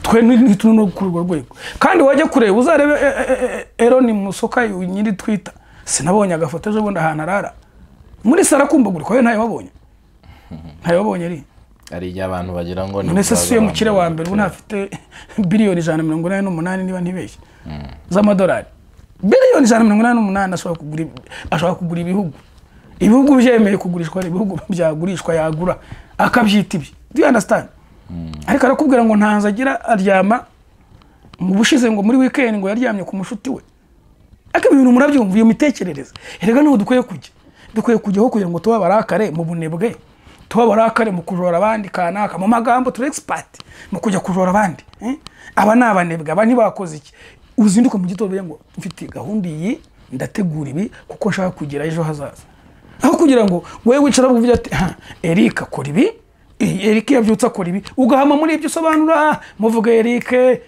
twe ni- ni turi no kuri urwo rwego kandi wajya kureba uzarebe e- e- e- e- eroni musoka nyiri twita sinabonye agafoto ejo bundi ahantu arara muri sara akumbagurirwa we ntayo wabonye ntayo wabonye ari hari igihe abantu bagira ngo none se si we mukire wa mbere ubu ntafite biliyoni ijana na mirongo inani n'umunani niba ntibeshye z'amadolari biliyoni ijana na mirongo inani n'umunani ashobora kugura ibi- ashobora kugura ibihugu ibihugu byemeye kugurishwa hari ibihugu byagurishwa yagura akabyita ibye do you understand ariko arakubwira ngo ntanze agira aryama mu bushize ngo muri weekend ngo yaryamye ku mushuti we ariko ibi bintu murabyumva iyo mitekerereze erega niho dukwiye kujya dukwiye kujyaho kugira ngo tuba abarakare mu bunebwe tuba abarakare mu kujora abandi kanaka mu magambo turi expert mu kujya kujora abandi eh? aba ni abanebwe aba ntibakoze iki uzinduke mu gitondo uvuge ngo mfite gahunda iyi ndategura ibi kuko nshaka kugira ejo hazaza aho kugira ngo wowe wicara uvuge ati "Ha, erika kora ibi eh, erika iyo abyutse akora ibi ugahama muri ibyo usobanura muvuge erike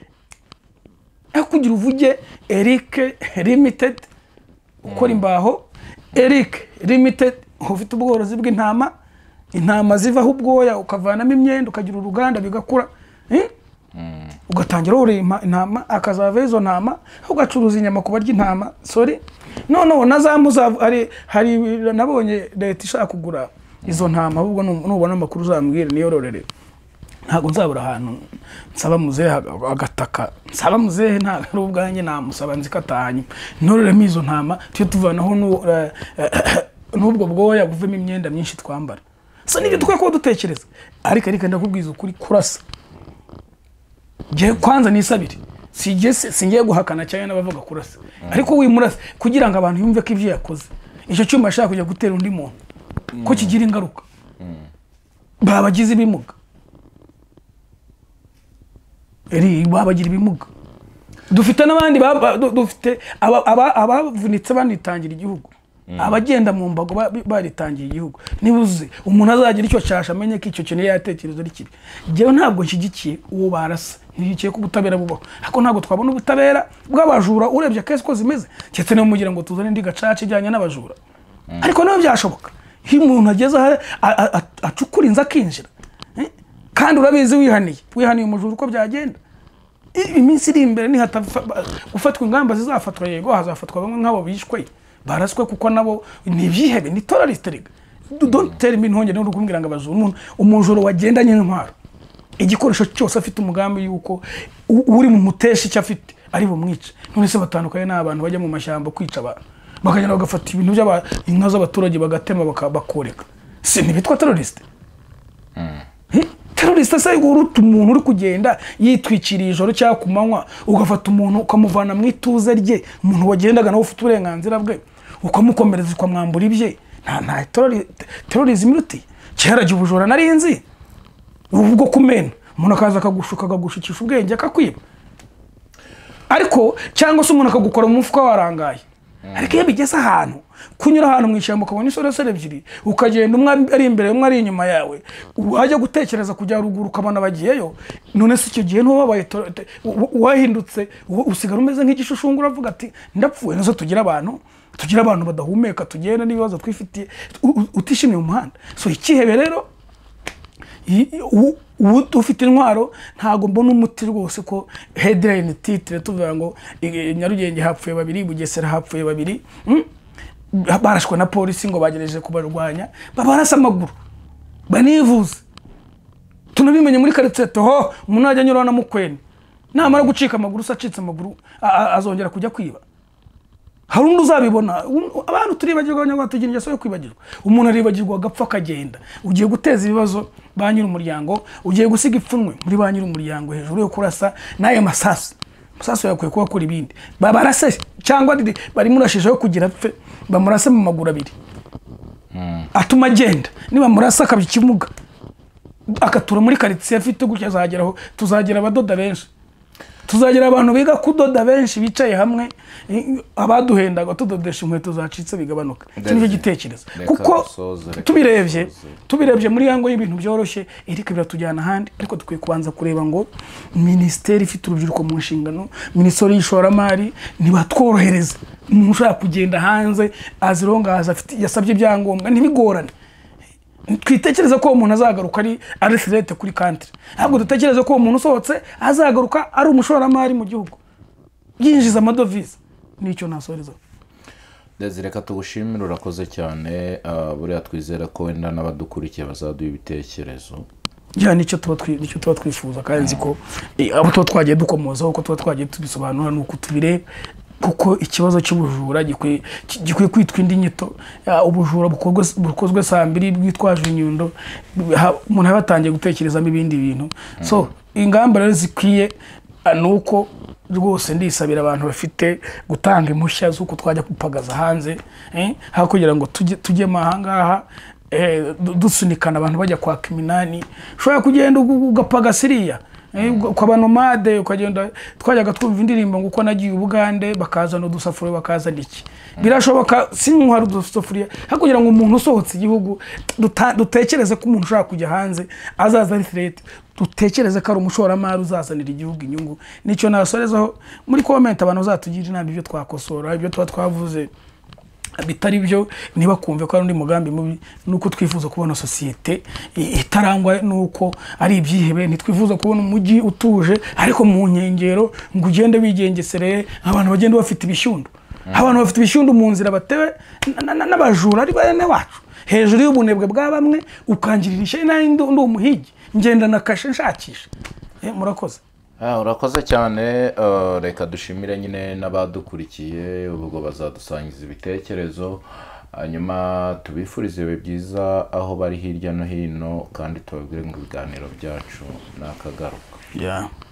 aho kugira uvuge Eric limited ukora imbaho Eric limited ufite ubworozi bw'intama intama zivaho ubwoya ukavanamo imyenda ukagira uruganda bigakura eh? ugatangira worora inta- intama akazava izo ntama ugacuruza inyama ku barya intama sorry noneho na za muzavu hari hari nabonye leta ishaka kugura izo ntama ahubwo nu- nubona amakuru uzambwire niyororere ntabwo nzabura ahantu nsaba muzehe aga- agataka nsaba muzehe ntabwo ari ubwanjye namusaba nzi ko atahanyuma ntororemo izo ntama tujye tuvanaho n'u- eh, eh, n'ubwo bwoya buvemo imyenda myinshi twambara so nibyo dukwiye kuba dutekereza ariko ariko ndakubwiza ukuri kurasa ngiye kwanza nisabire singiye singiye guhakana cyane n'abavuga kurasa ariko wimurasa kugira ngo abantu yumve ko ibyo yakoze icyo cyuma ashaka kujya gutera undi muntu ko kigira ingaruka babagize ibimuga Eri, babagira ibimuga dufite n'abandi ba- ba- du- dufite aba- aba- abavunitse banitangira igihugu abagenda mu mbago ba- baritangiye igihugu nibuze umuntu azagira icyo cyasha amenye ko icyo kintu yatekereza ari kibi njyewe ntabwo nshyigikiye uwo barasa nshyigikiye ko ubutabera bubaho ariko ntabwo twabona ubutabera bw'abajura urebye kesi ko zimeze keretse niba mugira ngo tuzane indi gacaca ijyanye n'abajura ariko nawe byashoboka iyo umuntu ageze aho a- a- a- acukura inzu akinjira eh? kandi urabizi wihaniye wihaniye umujura uko byagenda I- iminsi iri imbere nihatafa gufatwa ingamba zizafatwa yego hazafatwa bamwe nk'abo bishwe baraswe kuko nabo ntibyihebe ni teroriste rega dogiteri mintonge niwe uri kumbwira ngo abajura umuntu umujura wagendanye n'intwaro igikoresho cyose afite umugambi y'uko u- uri mu mutesha icyo afite ari bumwice none se batandukanye n'abantu bajya mu mashyamba kwica abantu bakagenda bagafata ibintu by'aba inka z'abaturage bagatema baka- bakoreka si ntibitwa teroriste teroriste se uruta umuntu uri kugenda yitwikiriye ijoro cyangwa ku manywa ugafata umuntu ukamuvana mu ituze rye umuntu wagendaga nawe ufite uburenganzira bwe ukamukomereza ukamwambura ibye nta nta terorizimu iruti kera igihe ubujura nari nzi ubu bwo kumena umuntu akaza akagushuka akagushukisha ubwenge akakwiba ariko cyangwa se umuntu akagukora mu mufuka warangaye ariko iyo bigeze ahantu kunyura ahantu mu ishyamba ukabona insoresore ebyiri ukagenda umwe ari imbere umwe ari inyuma yawe wajya gutekereza kujya ruguru ukabona bagiyeyo none se icyo gihe ntiwabaye wahindutse u- usigara umeze nk'igishushu uravuga ati ndapfuye nazo tugira abantu tugira abantu badahumeka tugenda n'ibibazo twifitiye u- u- utishimiye umuhanda so ikihebe rero i- u- u- ufite intwaro ntabwo mbona umuti rwose ko headline titre tuvuga ngo i- nyarugenge hapfuye babiri bugesera hapfuye babiri mm? barashwe na polisi ngo bagerageje kubarwanya babarasa amaguru banivuze tunabimenye muri karitsiye toho umuntu ajya anyuraho na mukwene namara gucika amaguru se acitse amaguru a- a- azongera kujya kwiba hari undi uzabibona Un- abantu turibagirwa abanyarwanda tugira ingeso yo kwibagirwa umuntu aribagirwa agapfa akagenda ugiye guteza ibibazo ba nyir'umuryango ugiye gusiga ipfunwe muri ba nyir'umuryango hejuru yo kurasa n'ayo masasu amasasu yakwiye kuba akora ibindi babarase cyangwa riri- barimo urashijeho kugira apfe bamurase mu maguru abiri atuma agenda niba murasa akabya ikimuga akatura muri karitsiye afite gutya azageraho tuzagira abadoda benshi tuzagira abantu biga kudoda benshi bicaye hamwe i- abaduhendaga tudodesha inkweto zacitse bigabanuka iki nicyo gitekerezo Reka kuko dusoze, reka tubirebye dusoze. tubirebye muri yango y'ibintu byoroshye erike biratujyana ahandi ariko dukwiye kubanza kureba ngo minisiteri ifite urubyiruko mu nshingano minisiteri y'ishoramari ntibatworohereza umuntu ushaka kugenda hanze azirongahaza afite- yasabye ibyangombwa ntibigorane twitekereze ko uwo muntu azagaruka ari arisirete kuri kantire ntabwo dutekereze ko uwo muntu usohotse azagaruka ari umushoramari mu gihugu yinjiza amadovize nicyo nasorezaho Desire reka tugushimire urakoze cyane ah, buriya twizera ko wenda n'abadukurikiye bazaduha ibitekerezo ya nicyo tuba twi- nicyo tuba twifuza kandi nzi ko eh, abo tuba twagiye dukomozaho uko tuba twagiye tubisobanura ni uko tubireba kuko ikibazo cy'ubujura gikwiye ki- gikwiye kwitwa indi nyito Ya, ubujura bukorwe- bukozwe saa mbiri bwitwaje inyundo ha- umuntu aba yatangiye gutekerezamo ibindi bintu so ingamba rero zikwiye ah, ni uko rwose ndisabira abantu bafite gutanga impushya z'uko twajya gupagaza hanze eh, aho kugira ngo tujye tujyemo ahangaha eh, du- dusunikana abantu bajya kwaka iminani ushobora kugenda ugu- ugapaga siriya eh, uga- ukaba nomade ukagenda twajyaga twumva indirimbo ngo uko nagiye ubugande bakazana udusafuriya bakazana iki birashoboka sinywa hari udusafuriya ariko kugira ngo umuntu usohotse igihugu duta- dutekereze ko umuntu ushaka kujya hanze azaza ari firete dutekereze ko ari umushoramari uzazanira igihugu inyungu nicyo nasorezaho muri komenti abantu bazatugira inama ibyo twakosora ibyo tuba twavuze bitari byo ntibakumve ko ari undi mugambi mubi ni uko twifuza kubona sosiyete i- itarangwa n'uko ari ibyihebe ntitwifuza kubona umujyi utuje ariko mu nkengero ngo ugende wigengesereye abantu bagenda bafite ibishyundo abantu bafite ibishyundo mu nzira batewe na- na- n'abajura ari bene wacu hejuru y'ubunebwe bwa bamwe ukangirira ishyari nayo ndi ndi umuhigi ngenda na kashe nshakisha Eh, murakoze Ah, urakoze cyane ah, reka dushimire nyine n'abadukurikiye ubwo bazadusangiza ibitekerezo hanyuma tubifurize ibihe byiza aho bari hirya no hino kandi tubabwire ngo ibiganiro byacu ni akagaruka yeah.